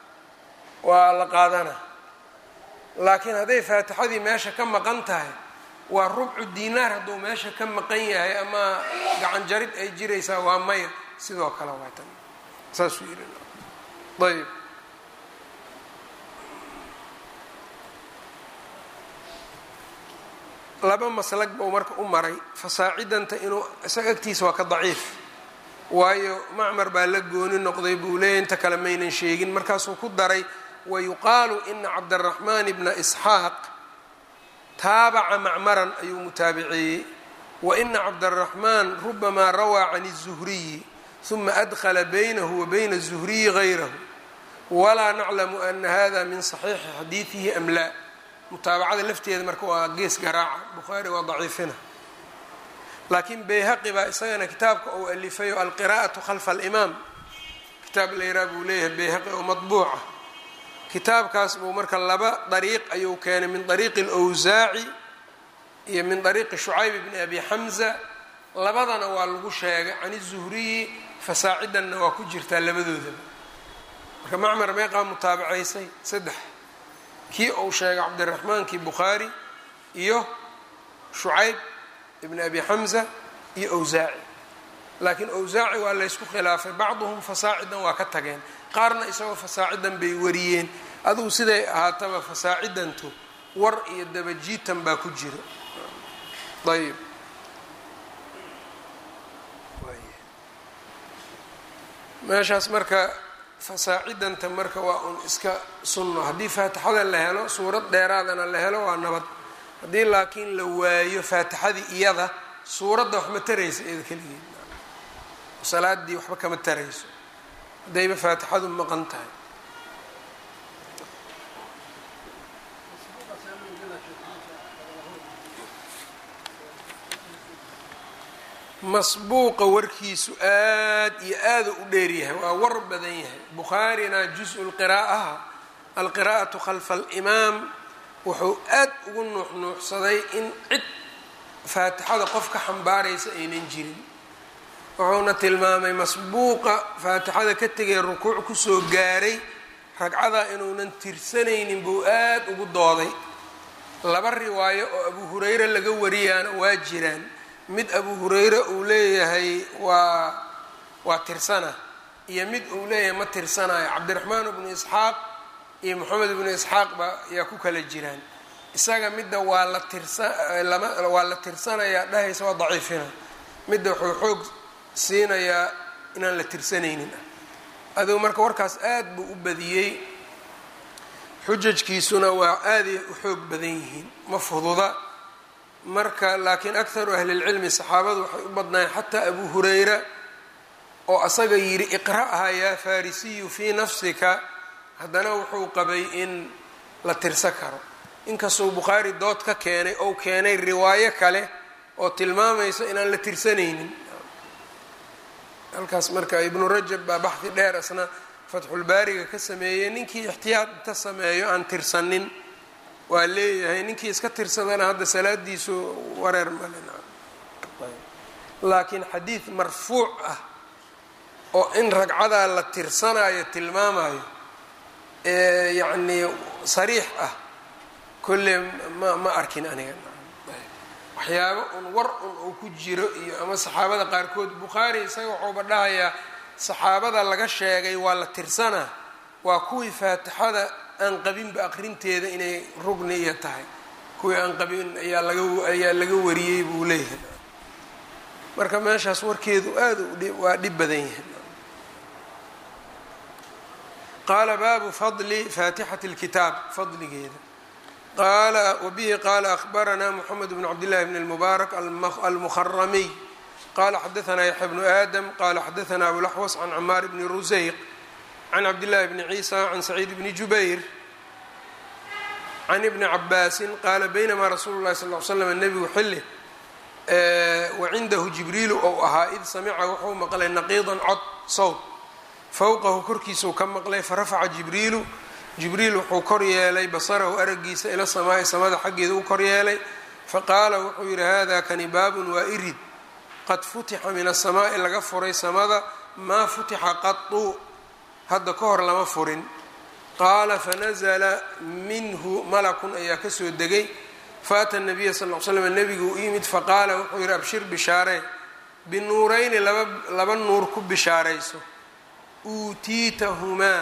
waa la qaadana laakiin hadday faatixadii meesha ka maqan tahay waa rubcu diinaar hadduu meesha ka maqan yahay ama gacan jarid ay jiraysaa waa maya sidoo kale waa tan saasuu yidhi ayb laba maslag buu marka u maray fasaacidanta inuu isaga agtiisa waa ka daciif waayo macmar baa la gooni noqday buu leeyahy inta kale maynan sheegin markaasuu ku daray wayuqaalu ina cabdaraxmaan bna isxaaq taabaca macmaran ayuu mutaabiceeyey waina cabdaraxmaan rubamaa rawaa can الzuhriyi ثuma adkla baynahu wa bayna الzuhriyi غayrahu walaa naclamu ana hada min صaxiixi xadiidihi am laa mutaabacada lafteeda marka waa gees garaaca bukhaari waa daciifina laakiin bayhaqi baa isagana kitaabka uu alifayo alqira'aةu khalfa اlimaam kitaab layraa buu leeyahay bayhaqi oo maطbuuca kitaabkaas buu marka laba dariiq ayuu keenay min dariiqi اlwsaaci iyo min dariiqi shucayb bni abi xamza labadana waa lagu sheegay can الzuhriyi fasaacidanna waa ku jirtaa labadoodaba marka macmar meeqaa mutaabacaysay saddex kii uu sheegay cabdiraxmaankii bukhaari iyo shucayb ibni abi xamza iyo owsaaci laakiin owsaaci waa laysku khilaafay bacduhum fasaacidan waa ka tageen qaarna isagoo fasaacidan bay wariyeen adugu siday ahaataba fasaacidantu war iyo dabajiitan baa ku jira ayb meeshaas marka fasaacidanta marka waa un iska sunno haddii faatixada la helo suurad dheeraadana la helo waa nabad haddii laakiin la waayo faatixadii iyada suuradda wax ma taraysa iyada keligeed salaadii waxba kama tarayso haddayba faatixadu maqan tahay masbuuqa warkiisu aad iyo aada u dheeryahay waa war badan yahay bukhaarina juz-u lqiraa'aha alqiraa'atu khalfa alimaam wuxuu aad ugu nuuxnuuxsaday in cid faatixada qof ka xambaaraysa aynan jirin wuxuuna tilmaamay masbuuqa faatixada ka tegay rukuuc kusoo gaaray ragcada inuunan tirsanaynin buu aad ugu dooday laba riwaayo oo abu hurayre laga wariyaana waa jiraan mid abu hurayre uu leeyahay waa waa tirsana iyo mid uu leeyahay ma tirsanayo cabdiraxmaan bnu isxaaq iyo moxamed ibnu isxaaq ba yaa ku kala jiraan isaga midda waa la tirsa lama waa la tirsanayaa dhahaysa waa daciifina midda wuxuu xoog siinayaa inaan la tirsanaynin ah adugu marka warkaas aad buu u badiyey xujajkiisuna waa aaday u xoog badan yihiin ma fududa marka laakiin akharu ahlilcilmi saxaabadu waxay u badnaayeen xataa abu hurayra oo asaga yidhi iqra'ha yaa farisiyu fii nafsika haddana wuxuu qabay in la tirsa karo inkastuu bukhaari dood ka keenay ou keenay riwaayo kale oo tilmaamaysa inaan la tirsanaynin halkaas marka ibnu rajab baa baxdi dheer asna fatxulbaariga ka sameeyey ninkii ixtiyaad inta sameeyo aan tirsanin waa leeyahay ninkii iska tirsadana hadda salaadiisu wareer male laakiin xadiid marfuuc ah oo in ragcadaa la tirsanayo tilmaamayo ee yacnii sariix ah kolle ma ma arkin aniga waxyaabo un war un uu ku jiro iyo ama saxaabada qaarkood bukhaari isaga waxuuba dhahayaa saxaabada laga sheegay waa la tirsanaa waa kuwii faatixada aan qabinba aqrinteeda inay rugni iyo tahay kuwii aan qabin ayaa laga ayaa laga wariyey buu leeyahay marka meeshaas warkeedu aada waa dhib badan yahay qaala baabu fadli faatixati اlkitaab fadligeeda qaala wabihi qaala ahbaranaa moxamed bn cabdillahi bn اlmubaarak almuharamiy qala xadaanaa yaxya bnu aadam qala xadaanaa abulaxwas can camaar bni ruseyq can cabdillahi bni ciisa can saciid bni jubayr can ibni cabaasin qaala baynamaa rasuulu lahi sal l slam nebigu xilli wacindahu jibriilu ou ahaa id samica wuxuu maqlay naqiidan cod sowt fowqahu korkiisuu ka maqlay farafaca jibriilu jibriil wuxuu kor yeelay basarahu aragiisa ila samaa'i samada xaggeeda u kor yeelay faqaala wuxuu yidhi hada kani baabun waa irid qad futixa min asamaa'i laga furay samada maa futixa qatu hadda ka hor lama furin qaala fanazla minhu malakun ayaa kasoo degay faata nabiya sal l slam nebigu u yimid faqaala wuxuu yidhi abshir bishaaree binuurayni laba laba nuur ku bishaarayso uutiitahumaa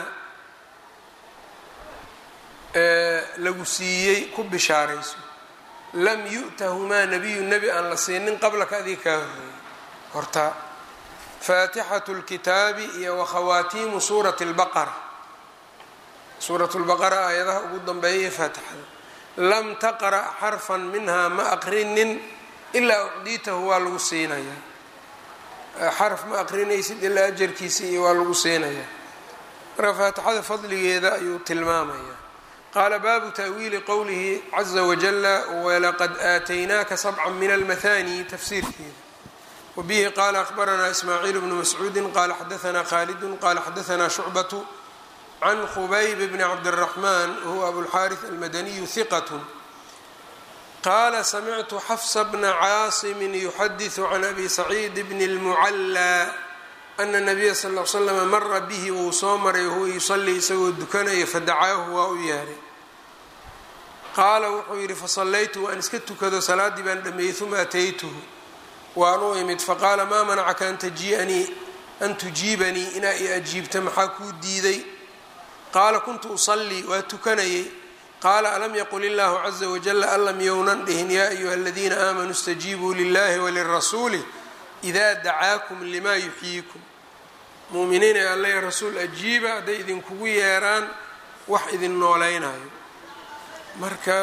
lagu siiyey ku bishaarayso lam yu'tahumaa nabiyu nebi aan la siinin qablaka adiga kaa horreeyey hortaa faatixatu lkitaabi iyo wakhawaatiimu suurati lbaqara suuratu lbaqara aayadaha ugu dambeeya faatixada lam taqra' xarfan minhaa ma aqrinin ilaa ucdiitahu waa lagu siinayaa xarf ma aqrinaysid ilaa ajarkiisa iyo waa lagu siinayaa marka faatixada fadligeeda ayuu tilmaamayaa qaala baabu ta'wiili qowlihi caza wajala walaqad aataynaaka sabca min almathani tafsiirkeeda wabihi qaala ahbaranaa ismaaciil bnu mascuudi qaala xadaanaa khaalidun qaala xadaanaa shucbatu can khubayb bni cabdiraxmaan wahuwa abulxaariث almadaniyu hiqat qaala samictu xafsa bna caasimin yuxadiثu can abi saciid bni اlmucallaa ana nabiya sal l slama mara bihi wuu soo maray wahuwa yusalii isagoo dukanaya fadacaahu waa u yeehay qaala wuxuu yidhi fasallaytu waan iska tukado salaaddii baan dhameeyey uma ataytuhu waan u imid faqaala maa manacaka an tajianii an tujiibanii inaa i ajiibta maxaa kuu diiday qaala kuntu usallii waa tukanayay qaala alam yaqul illaahu caza wajala alam yownan dhihin yaa ayuha aladiina aamanuu istajiibuu lilahi walirasuuli idaa dacaakum limaa yuxyiikum muuminiin ee alla rasuul ajiiba hadday idinkugu yeeraan wax idin noolaynayo marka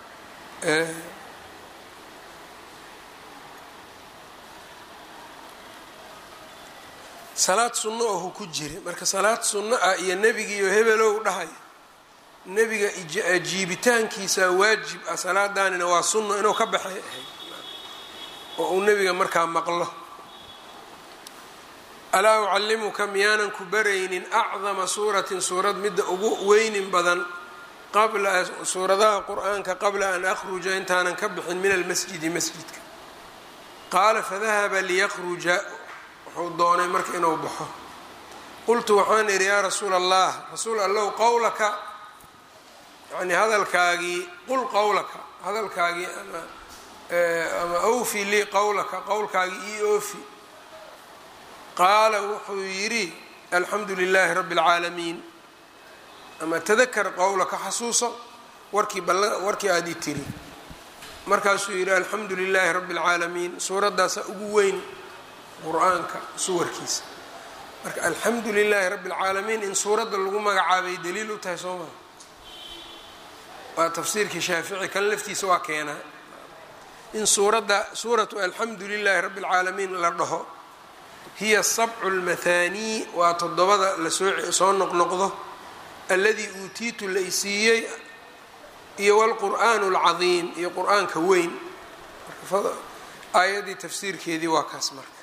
salaad sunno ohu ku jira marka salaad sunno ah iyo nebigiiyo hebelow dhahaya nebiga ajiibitaankiisa waajib ah salaadaanina waa sunno inuu ka baxay ahayd oo uu nebiga markaa maqlo alaa ucallimuka miyaanan ku baraynin acdama suuratin suurad midda ugu weynin badan qabla suuradaha qur-aanka qabla an akhruja intaanan ka bixin min almasjidi masjidka qaala fadahaba liyaqruja wuxuu doonay marka inuu baxo qultu waxaan idhi yaa rasuula allah rasuul allow qowlaka yani hadalkaagii qul qowlaka hadalkaagii ama ama awfi lii qowlaka qowlkaagii ii oofi qaala wuxuu yidhi alxamdu lilaahi rabbi اlcaalamiin ama tadakar qowlaka xasuuso warkii warkii aada i tiri markaasuu yidhi alxamdu lilaahi rabbi اlcaalamiin suuraddaasa ugu weyn qur-aanka suwarkiisa marka alxamdu lilaahi rabbi اlcaalamiin in suuradda lagu magacaabay daliil u tahay soo maa waa tafsiirkii shaafici kan laftiisa waa keenaa in suuradda suuratu alxamdu lilaahi rabbi اlcaalamiin la dhaho hiya sabcu lmahaanii waa toddobada lasoo soo noqnoqdo alladii uutiitu la isiiyey iyo wlqur'aan اlcadiim iyo qur-aanka weyn aayaddii tafsiirkeedii waa kaas marka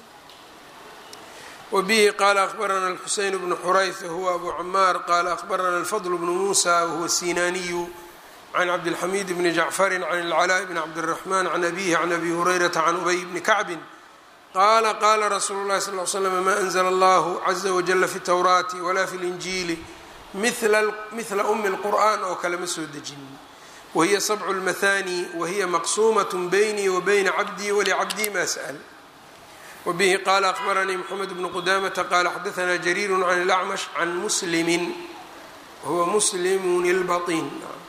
wbihi qaala akhbarana اlxuseyn bnu xurayth wahuwa abu camaar qaala akhbarana alfadl bnu muusa wahuwa sinaaniyu can cabdilxamiid bni jacfari can اlcalaaء bni cabdالraxman can abihi can abi hurayrata can ubay bni kacbin qaala qaala rasuulu اlahi sal l slm ma anzla allahu caza wajala fi اtowraati wala fi اlinjiili mila umi اlqur'an oo kale ma soo dejinin wahiya sabcu اlmathani wahiya maqsuumaة baynii wa bayna cabdii walicabdii ma sأl wbihi qala akhbaranii mxamed bnu qudamata qala xadaana jariiru can اlacmash can muslimi wahuwa muslimun اlbaطin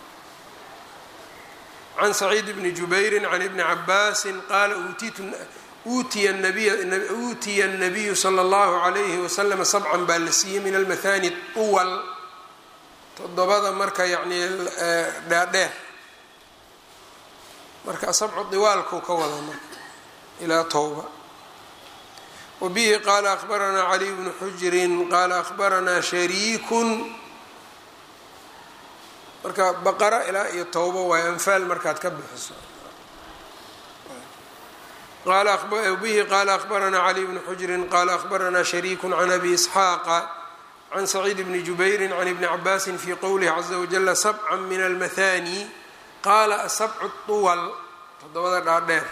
can saciid bni jubayri can ibni cabaasi qaala uutiya الnabiyu slى اllahu عalayhi waslm sabcan baa la siiyey min almathani uwal todobada marka yani dhaadheer marka sabcu diwaalku ka wada marka ilaa towba wbihi qaala akhbaranaa caliy bnu xujrin qaala akhbaranaa shariikun marka baqara ilaa iyo towbo waay anfaal markaad ka bixiso bihi qaala akhbaranaa caliy bnu xujrin qaala akhbaranaa shariiku can abi isxaaqa can saciid bni jubayri can ibni cabaasin fi qowlihi caza wajala sabca min almathani qaala asabcu طuwal todobada dhaadheer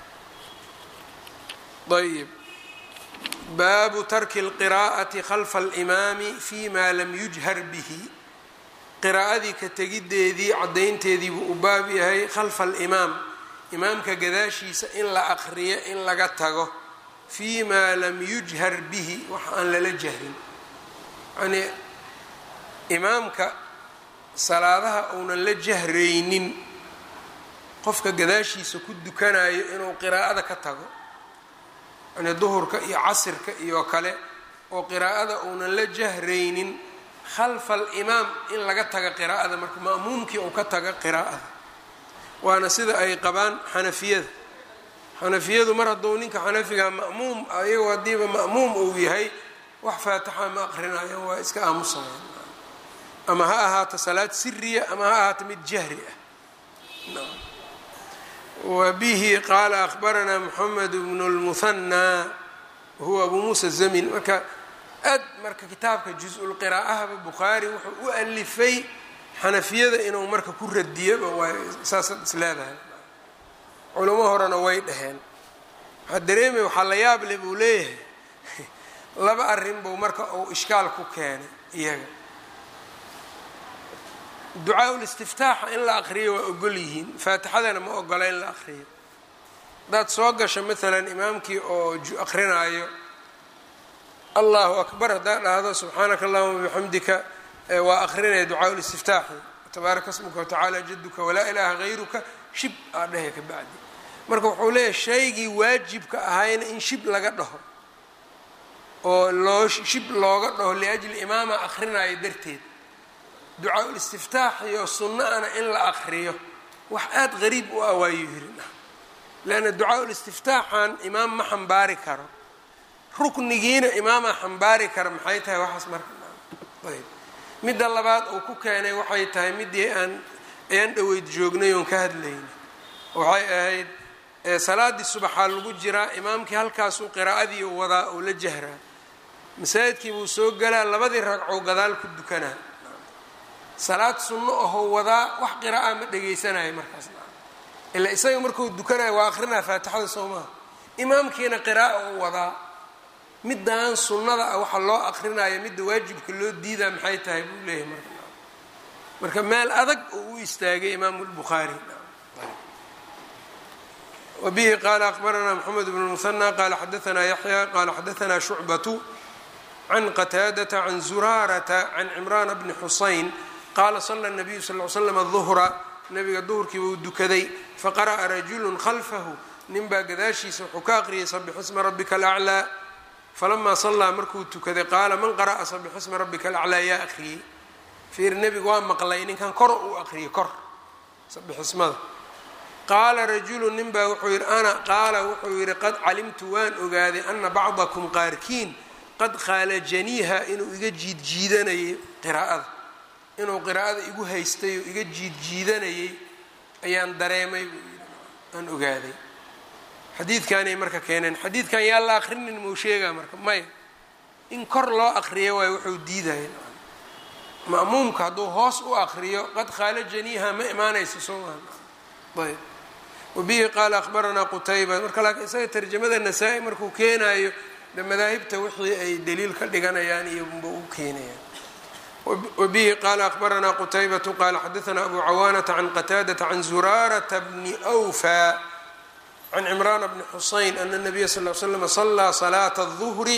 ayb baabu tarki اlqiraa'ati khalfa alimaami fi ma lam yujhar bihi qiraa'adii ka tegideedii caddaynteedii buu u baab yahay khalfa alimaam imaamka gadaashiisa in la aqriyo in laga tago fii maa lam yujhar bihi wax aan lala jahrin yacnii imaamka salaadaha uunan la jahraynin qofka gadaashiisa ku dukanayo inuu qiraa'ada ka tago yani duhurka iyo casirka iyo kale oo qiraa'ada uunan la jahraynin khalfa alimaam in laga taga qiraa'ada marka ma'muumkii uu ka taga qiraa'ada waana sida ay qabaan xanafiyada xanafiyadu mar hadduu ninka xanafiga ma'muum ayagoo haddiiba ma'muum uu yahay wax faatixa ma aqrinayan waa iska aamusayaan ama ha ahaato salaad siriya ama ha ahaato mid jahri ah wbihi qaala akhbaranaa moxamed bnu lmuhanaa wahuwa abu muusa zamin marka aad marka kitaabka juz-ulqiraa'ahaba bukhaari wuxuu u alifay xanafiyada inuu marka ku radiyaba waay saasaad is leedahay culamo horena way dhaheen waxaa dareemay waxaa la yaab leh buu leeyahay laba arrin buu marka uu ishkaal ku keenay iyaga ducaa-ul istiftaaxa in la aqriyo waa ogol yihiin faatixadana ma ogola in la aqriyo haddaad soo gasho maalan imaamkii oo aqrinaayo allahu akbar haddaad dhahdo subxaanaka allahuma bixamdika waa aqrinaya ducaa-ul istiftaaxi tabaaraka smuka watacaala jaduka walaa ilaaha hayruka shib aa dhahe ka bacdi marka wuxuu leeyahay shaygii waajibka ahayna in shib laga dhaho oo loo shib looga dhaho liajli imaama aqrinaayo darteed ducaa-ul istiftaax iyo sunna-ana in la aqriyo wax aada qariib u ah waayuu yiri leanna ducaa-ul istiftaaxan imaam ma xambaari karo ruknigiina imaamaa xambaari kara maxay tahay waxaas marka ayb midda labaad uu ku keenay waxay tahay midii aan ayaan dhaweyd joognay oon ka hadlayna waxay ahayd salaaddii subaxaa lagu jiraa imaamkii halkaasuu qiraa'adii wadaa oo la jahraa masaajidkii buu soo galaa labadii ragcoo gadaal ku dukanaa salaad sunno ahoo wadaa wax qira'a ma dhegaysanayo markaas ilaa isaga markuu dukanayo waa akrinaa faatixada soo maha imaamkiina qira'a u wadaa middan sunnada ah waxa loo aqrinayo midda waajibka loo diidaa maxay tahay buu leeyahay marka marka meel adag oo u istaagay imaamu lbukhaari wabihi qaala aqbaranaa moxamed bnu muhanى qaala xadaanaa yaxya qaala xadaanaa shucbatu can qataadata can zuraarata can cimraana bni xusayn qaala sala nabiyu sal l slam duhra nabiga duhurkiiba uu dukaday faqara'a rajulun khalfahu ninbaa gadaashiisa wuxuu ka aqriyay sabixisma rabbika alaclaa falamaa sallaa markuu tukaday qaala man qara'a sabixisma rabbika alaclaa yaa aqriyey fiir nebigu waa maqlay ninkan kor uu aqriyay kor sabixismada qaala rajulu nin baa wuxuu yidhi ana qaala wuxuu yidhi qad calimtu waan ogaaday ana bacdakum qaarkiin qad khaalajaniiha inuu iga jiidjiidanayay qiraa'ada inuu qiraa'ada igu haystay oo iga jiidjiidanayay ayaan dareemay buu yidhi aan ogaaday xadiidkanay marka keeneen xadiidkan yaa la akrinin mau sheegaa marka maya in kor loo aqriyo waayo wuxuu diidaya ma'muumka hadduu hoos u aqriyo qad khaalajaniiha ma imaanayso soo maa ayb wabihi qaala akhbaranaa qutayba marka laakiin isaga tarjamada nasaa-i markuu keenaayo de madaahibta wixii ay daliil ka dhiganayaan iyo unba u keenayaan wabihi qaala akhbaranaa qutaybatu qaala xadaanaa abu cawaanata can qataadata can zuraarata bni wfa can cimraana bni xusayn ana nabiya sal l slm salaa salaata الظuhri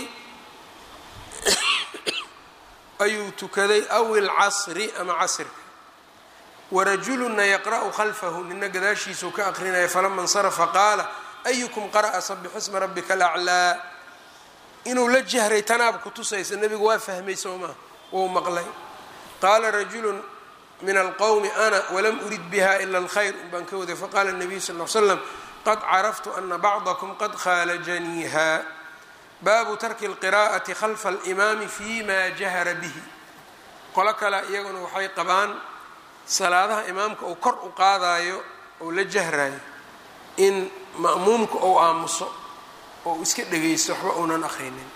ayuu tukaday aw ilcasri ama casrka warajuluna yaqra'u khalfahu nina gadaashiisuu ka aqrinaya falama اnsarafa qaala ayukum qara'a sabixisma rabika alaclaa inuu la jahray tanaab kutusaysa nebigu waa fahmay soo maa wou maqlay qaala rajulu min alqowmi ana walam urid biha ila alkhayr un baan ka waday faqala nabiyu sal l slam qad caraftu ana bacdakum qad khaalajaniiha baabu tarki اlqira'ati khalfa alimaami fi ma jahara bihi qolo kale iyaguna waxay qabaan salaadaha imaamka uu kor u qaadayo ou la jahrayo in ma'muumka ou aamuso oo iska dhegaysto waxba uunan akrinin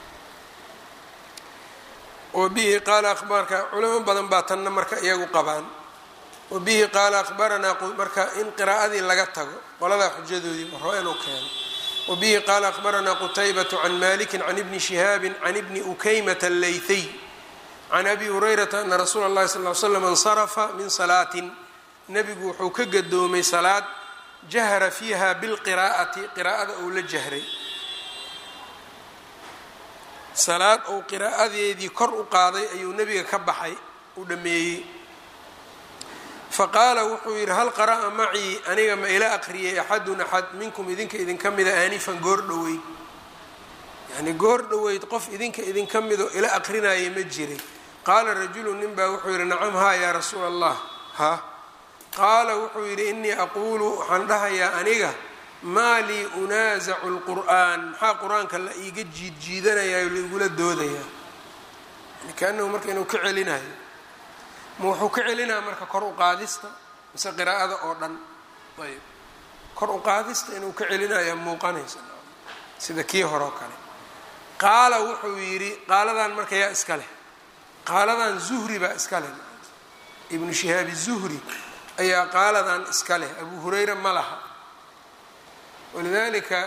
wabihi qaala abaarka culamo badan baa tanna marka iyagu qabaan wabihi qaala akhbaranaa marka in qiraa'adii laga tago qoladaa xujadoodii hore inuu keeno wabihi qaala akhbaranaa qutaybatu can maliki can ibni shihaabi can ibni ukaymata allaythiy can abi hurayrata ana rasuula اllahi sal l slam insarafa min salaatin nebigu wuxuu ka gadoomay salaad jahra fiiha bilqiraa'ati qiraa'ada uu la jahray salaad uu qiraa'adeedii kor u qaaday ayuu nebiga ka baxay u dhameeyey faqaala wuxuu yidhi hal qara'a macii aniga ma ila aqriyay axadun axad minkum idinka idinka mida aanifan goor dhoweyd yacnii goor dhoweyd qof idinka idinka midoo ila aqrinaya ma jiray qaala rajulu nin baa wuxuu yidhi nacam haa yaa rasuula allah ha qaala wuxuu yidhi innii aquulu waxaan dhahayaa aniga maa lii unaasacu lqur'aan maxaa qur-aanka la iiga jiidjiidanayaa o laigula doodayaa kaanahu marka inuu ka celinayo ma wuxuu ka celinaya marka kor u qaadista mise qiraa'ada oo dhan ayb kor u qaadista inuu ka celinaya muuqanaysa sida kii hore oo kale qaala wuxuu yidhi qaaladan marka yaa iska leh qaaladan zuhri baa iska leh ibnu shihaabi zuhri ayaa qaaladan iska leh abu hurayra ma laha walidalika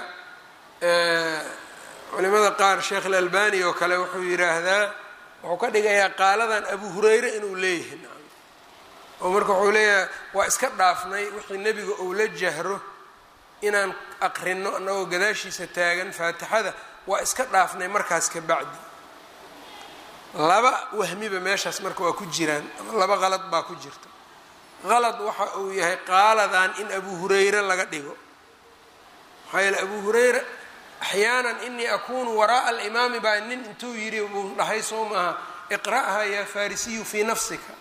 culimada qaar sheekh alalbani oo kale wuxuu yidhaahdaa wuxuu ka dhigayaa qaaladan abu hurayre inuu leeyahay oo marka wuxuu leeyahay waa iska dhaafnay wixii nebiga ou la jahro inaan aqrino annagoo gadaashiisa taagan faatixada waa iska dhaafnay markaas ka bacdi laba wahmiba meeshaas marka waa ku jiraan ama laba qalad baa ku jirta qalad waxa uu yahay qaaladan in abu hurayre laga dhigo maxaa yeele abu hurayra axyaanan inii akunu waraa'a alimaami baa nin intuu yidhi buu dhahay soo maaha iqra'ha yaa farisiyu fii nafsika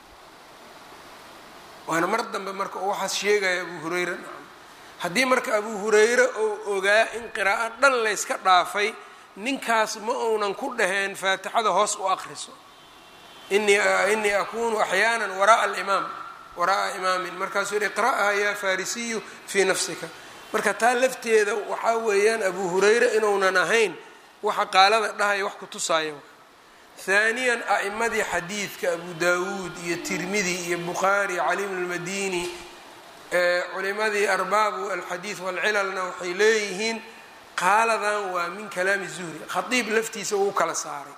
waana mar dambe marka uu waxaas sheegaya abu hurayra nacam haddii marka abu hurayre oo ogaa in qiraa'o dhan layska dhaafay ninkaas ma uunan ku dhaheen faatixada hoos u aqriso inii inii akunu axyaanan waraa'a alimaam waraa'a imaamin markaasuu yihi iqra'ha yaa farisiyu fii nafsika marka taa lafteeda waxaa weeyaan abu hurayre inuunan ahayn waxa qaalada dhahaya wax ku tusaayo haaniyan a'imadii xadiidka abu dawuud iyo tirmidi iyo bukhaari cali bn lmadini culimadii arbaabu alxadiid walcilalna waxay leeyihiin qaaladan waa min kalaami zuhri khadiib laftiisa uu kala saaray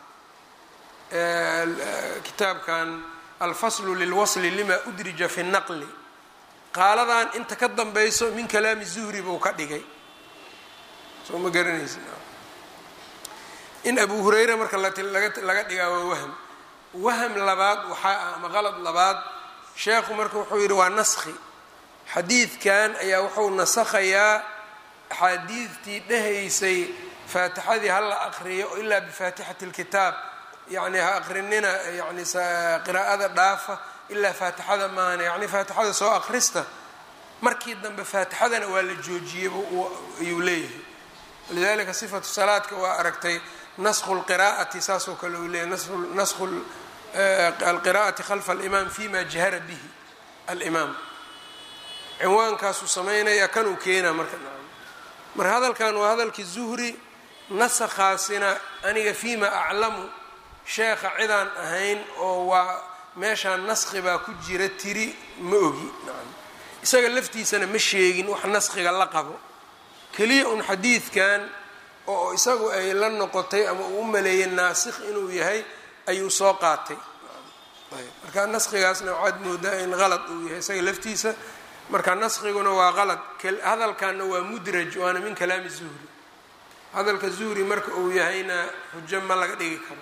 kitaabkan alfaslu lilwasli lima udrija fi naqli qaaladan inta ka dambayso min kalaami zuhri buu ka dhigay soo ma garanaysi in abu hurayra marka laga dhigaa waa wahm wahm labaad waxaa ah ama qalad labaad sheekhu marka wuxuu yidhi waa naskhi xadiidkan ayaa wuxuu nasakhayaa axaadiidtii dhehaysay faatixadii ha la aqriyo ilaa bifaatixati اlkitaab yacni ha aqrinina yani qiraa'ada dhaafa ilaa faatixada maana yacni faatixada soo aqrista markii dambe faatixadana waa la joojiyey ayuu leeyahay walidalika sifatu salaadka waa aragtay naskhu lqiraa'ati saasoo kale uu leeyahy naskhu alqiraa'ati khalfa alimaam fima jahara bihi alimaam cinwaankaasuu samaynaya kanuu keenaa marka marka hadalkan waa hadalkii zuhri nasakhaasina aniga fima aclamu sheekha cidaan ahayn oo waa meeshaan naskhi baa ku jira tiri ma ogi isaga laftiisana ma sheegin wax naskhiga la qabo keliya un xadiidkan oo isagu ay la noqotay ama uu u maleeyay naasikh inuu yahay ayuu soo qaatay marka naskhigaasna waxaad moodaa in qalad uu yahay isaga laftiisa marka naskiguna waa qalad hadalkanna waa mudraj waana min kalaami zuhri hadalka zuhri marka uu yahayna xujo ma laga dhigi karo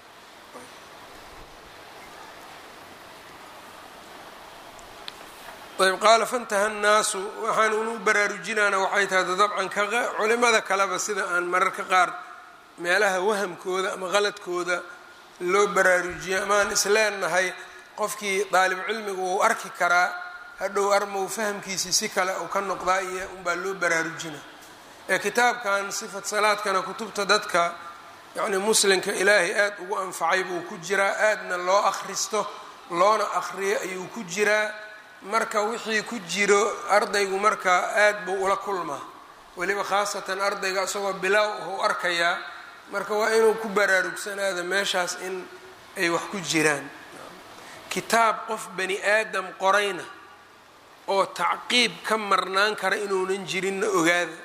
ayb qaala fantaha nnaasu waxaan unu baraarujinaana waxay tahay dabcan culimada kaleba sida aan mararka qaar meelaha wahamkooda ama qaladkooda loo baraarujiyo amaan isleenahay qofkii daalib cilmigu wuu arki karaa hadhow armow fahamkiisii si kale uu ka noqdaa iyo unbaa loo baraarujina ee kitaabkan sifat salaadkana kutubta dadka yacni muslimka ilaahay aad ugu anfacay buu ku jiraa aadna loo akhristo loona akhriyo ayuu ku jiraa marka wixii ku jiro ardaygu marka aad buu ula kulmaa weliba khaasatan ardayga isagoo bilaaw uhuu arkayaa marka waa inuu ku baraarugsanaado meeshaas in ay wax ku jiraan kitaab qof bani aadam qorayna oo tacqiib ka marnaan kara inuunan jirinna ogaada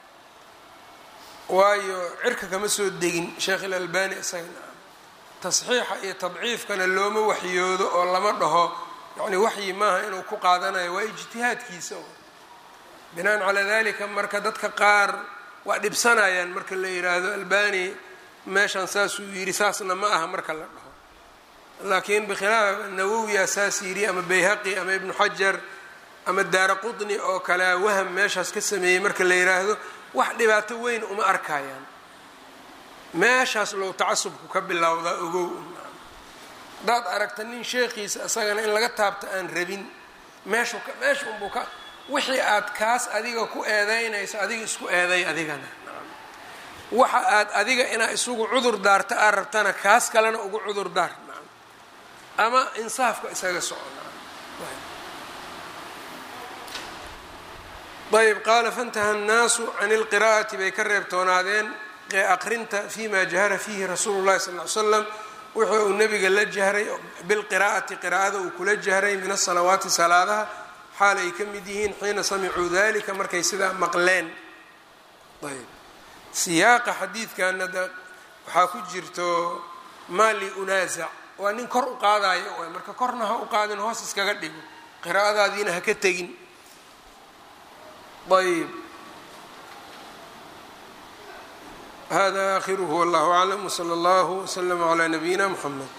waayo cirka kama soo degin sheekh ilalbani isagana tasxiixa iyo tadciifkana looma waxyoodo oo lama dhaho yacni waxyi maaha inuu ku qaadanayo waa ijtihaadkiisa binaan calaa dalika marka dadka qaar waa dhibsanayaan marka la yidhaahdo albani meeshan saasuu yidhi saasna ma aha marka la dhaho laakiin bikhilaaf nawowiya saas yidhi ama bayhaqi ama ibnu xajar ama daara qutni oo kale waham meeshaas ka sameeyey marka la yidhaahdo wax dhibaato weyn uma arkayaan meeshaas low tacasubku ka bilowdaa ogow haddaad aragta nin sheekhiisa isagana in laga taabto aan rabin meeshu meesha unbuu ka wixii aad kaas adiga ku eedeynayso adiga isku eeday adigana waxa aad adiga inaa isugu cudur daarta aad rabtana kaas kalena ugu cudur daar ama insaafka isaga soco ayb qaala faintaha annaasu can ilqiraa'ati bay ka reebtoonaadeen aqrinta fima jahara fiihi rasuulu llahi sal ly slam wuxuu uu nebiga la jahray bilqiraa'ati qiraa'ada uu kula jahray min asalawaati salaadaha xaal ay ka mid yihiin xiina samicuu dalika markay sidaa maqleen ayb siyaaqa xadiidkana da waxaa ku jirto maali unaasac waa nin kor u qaadayo waay marka korna ha u qaadin hoos iskaga dhigo qiraa'adaadiina ha ka tegin ayb hada akhiruhu wallahu aclam wsala allahu wslama calaa nabiyina mxamed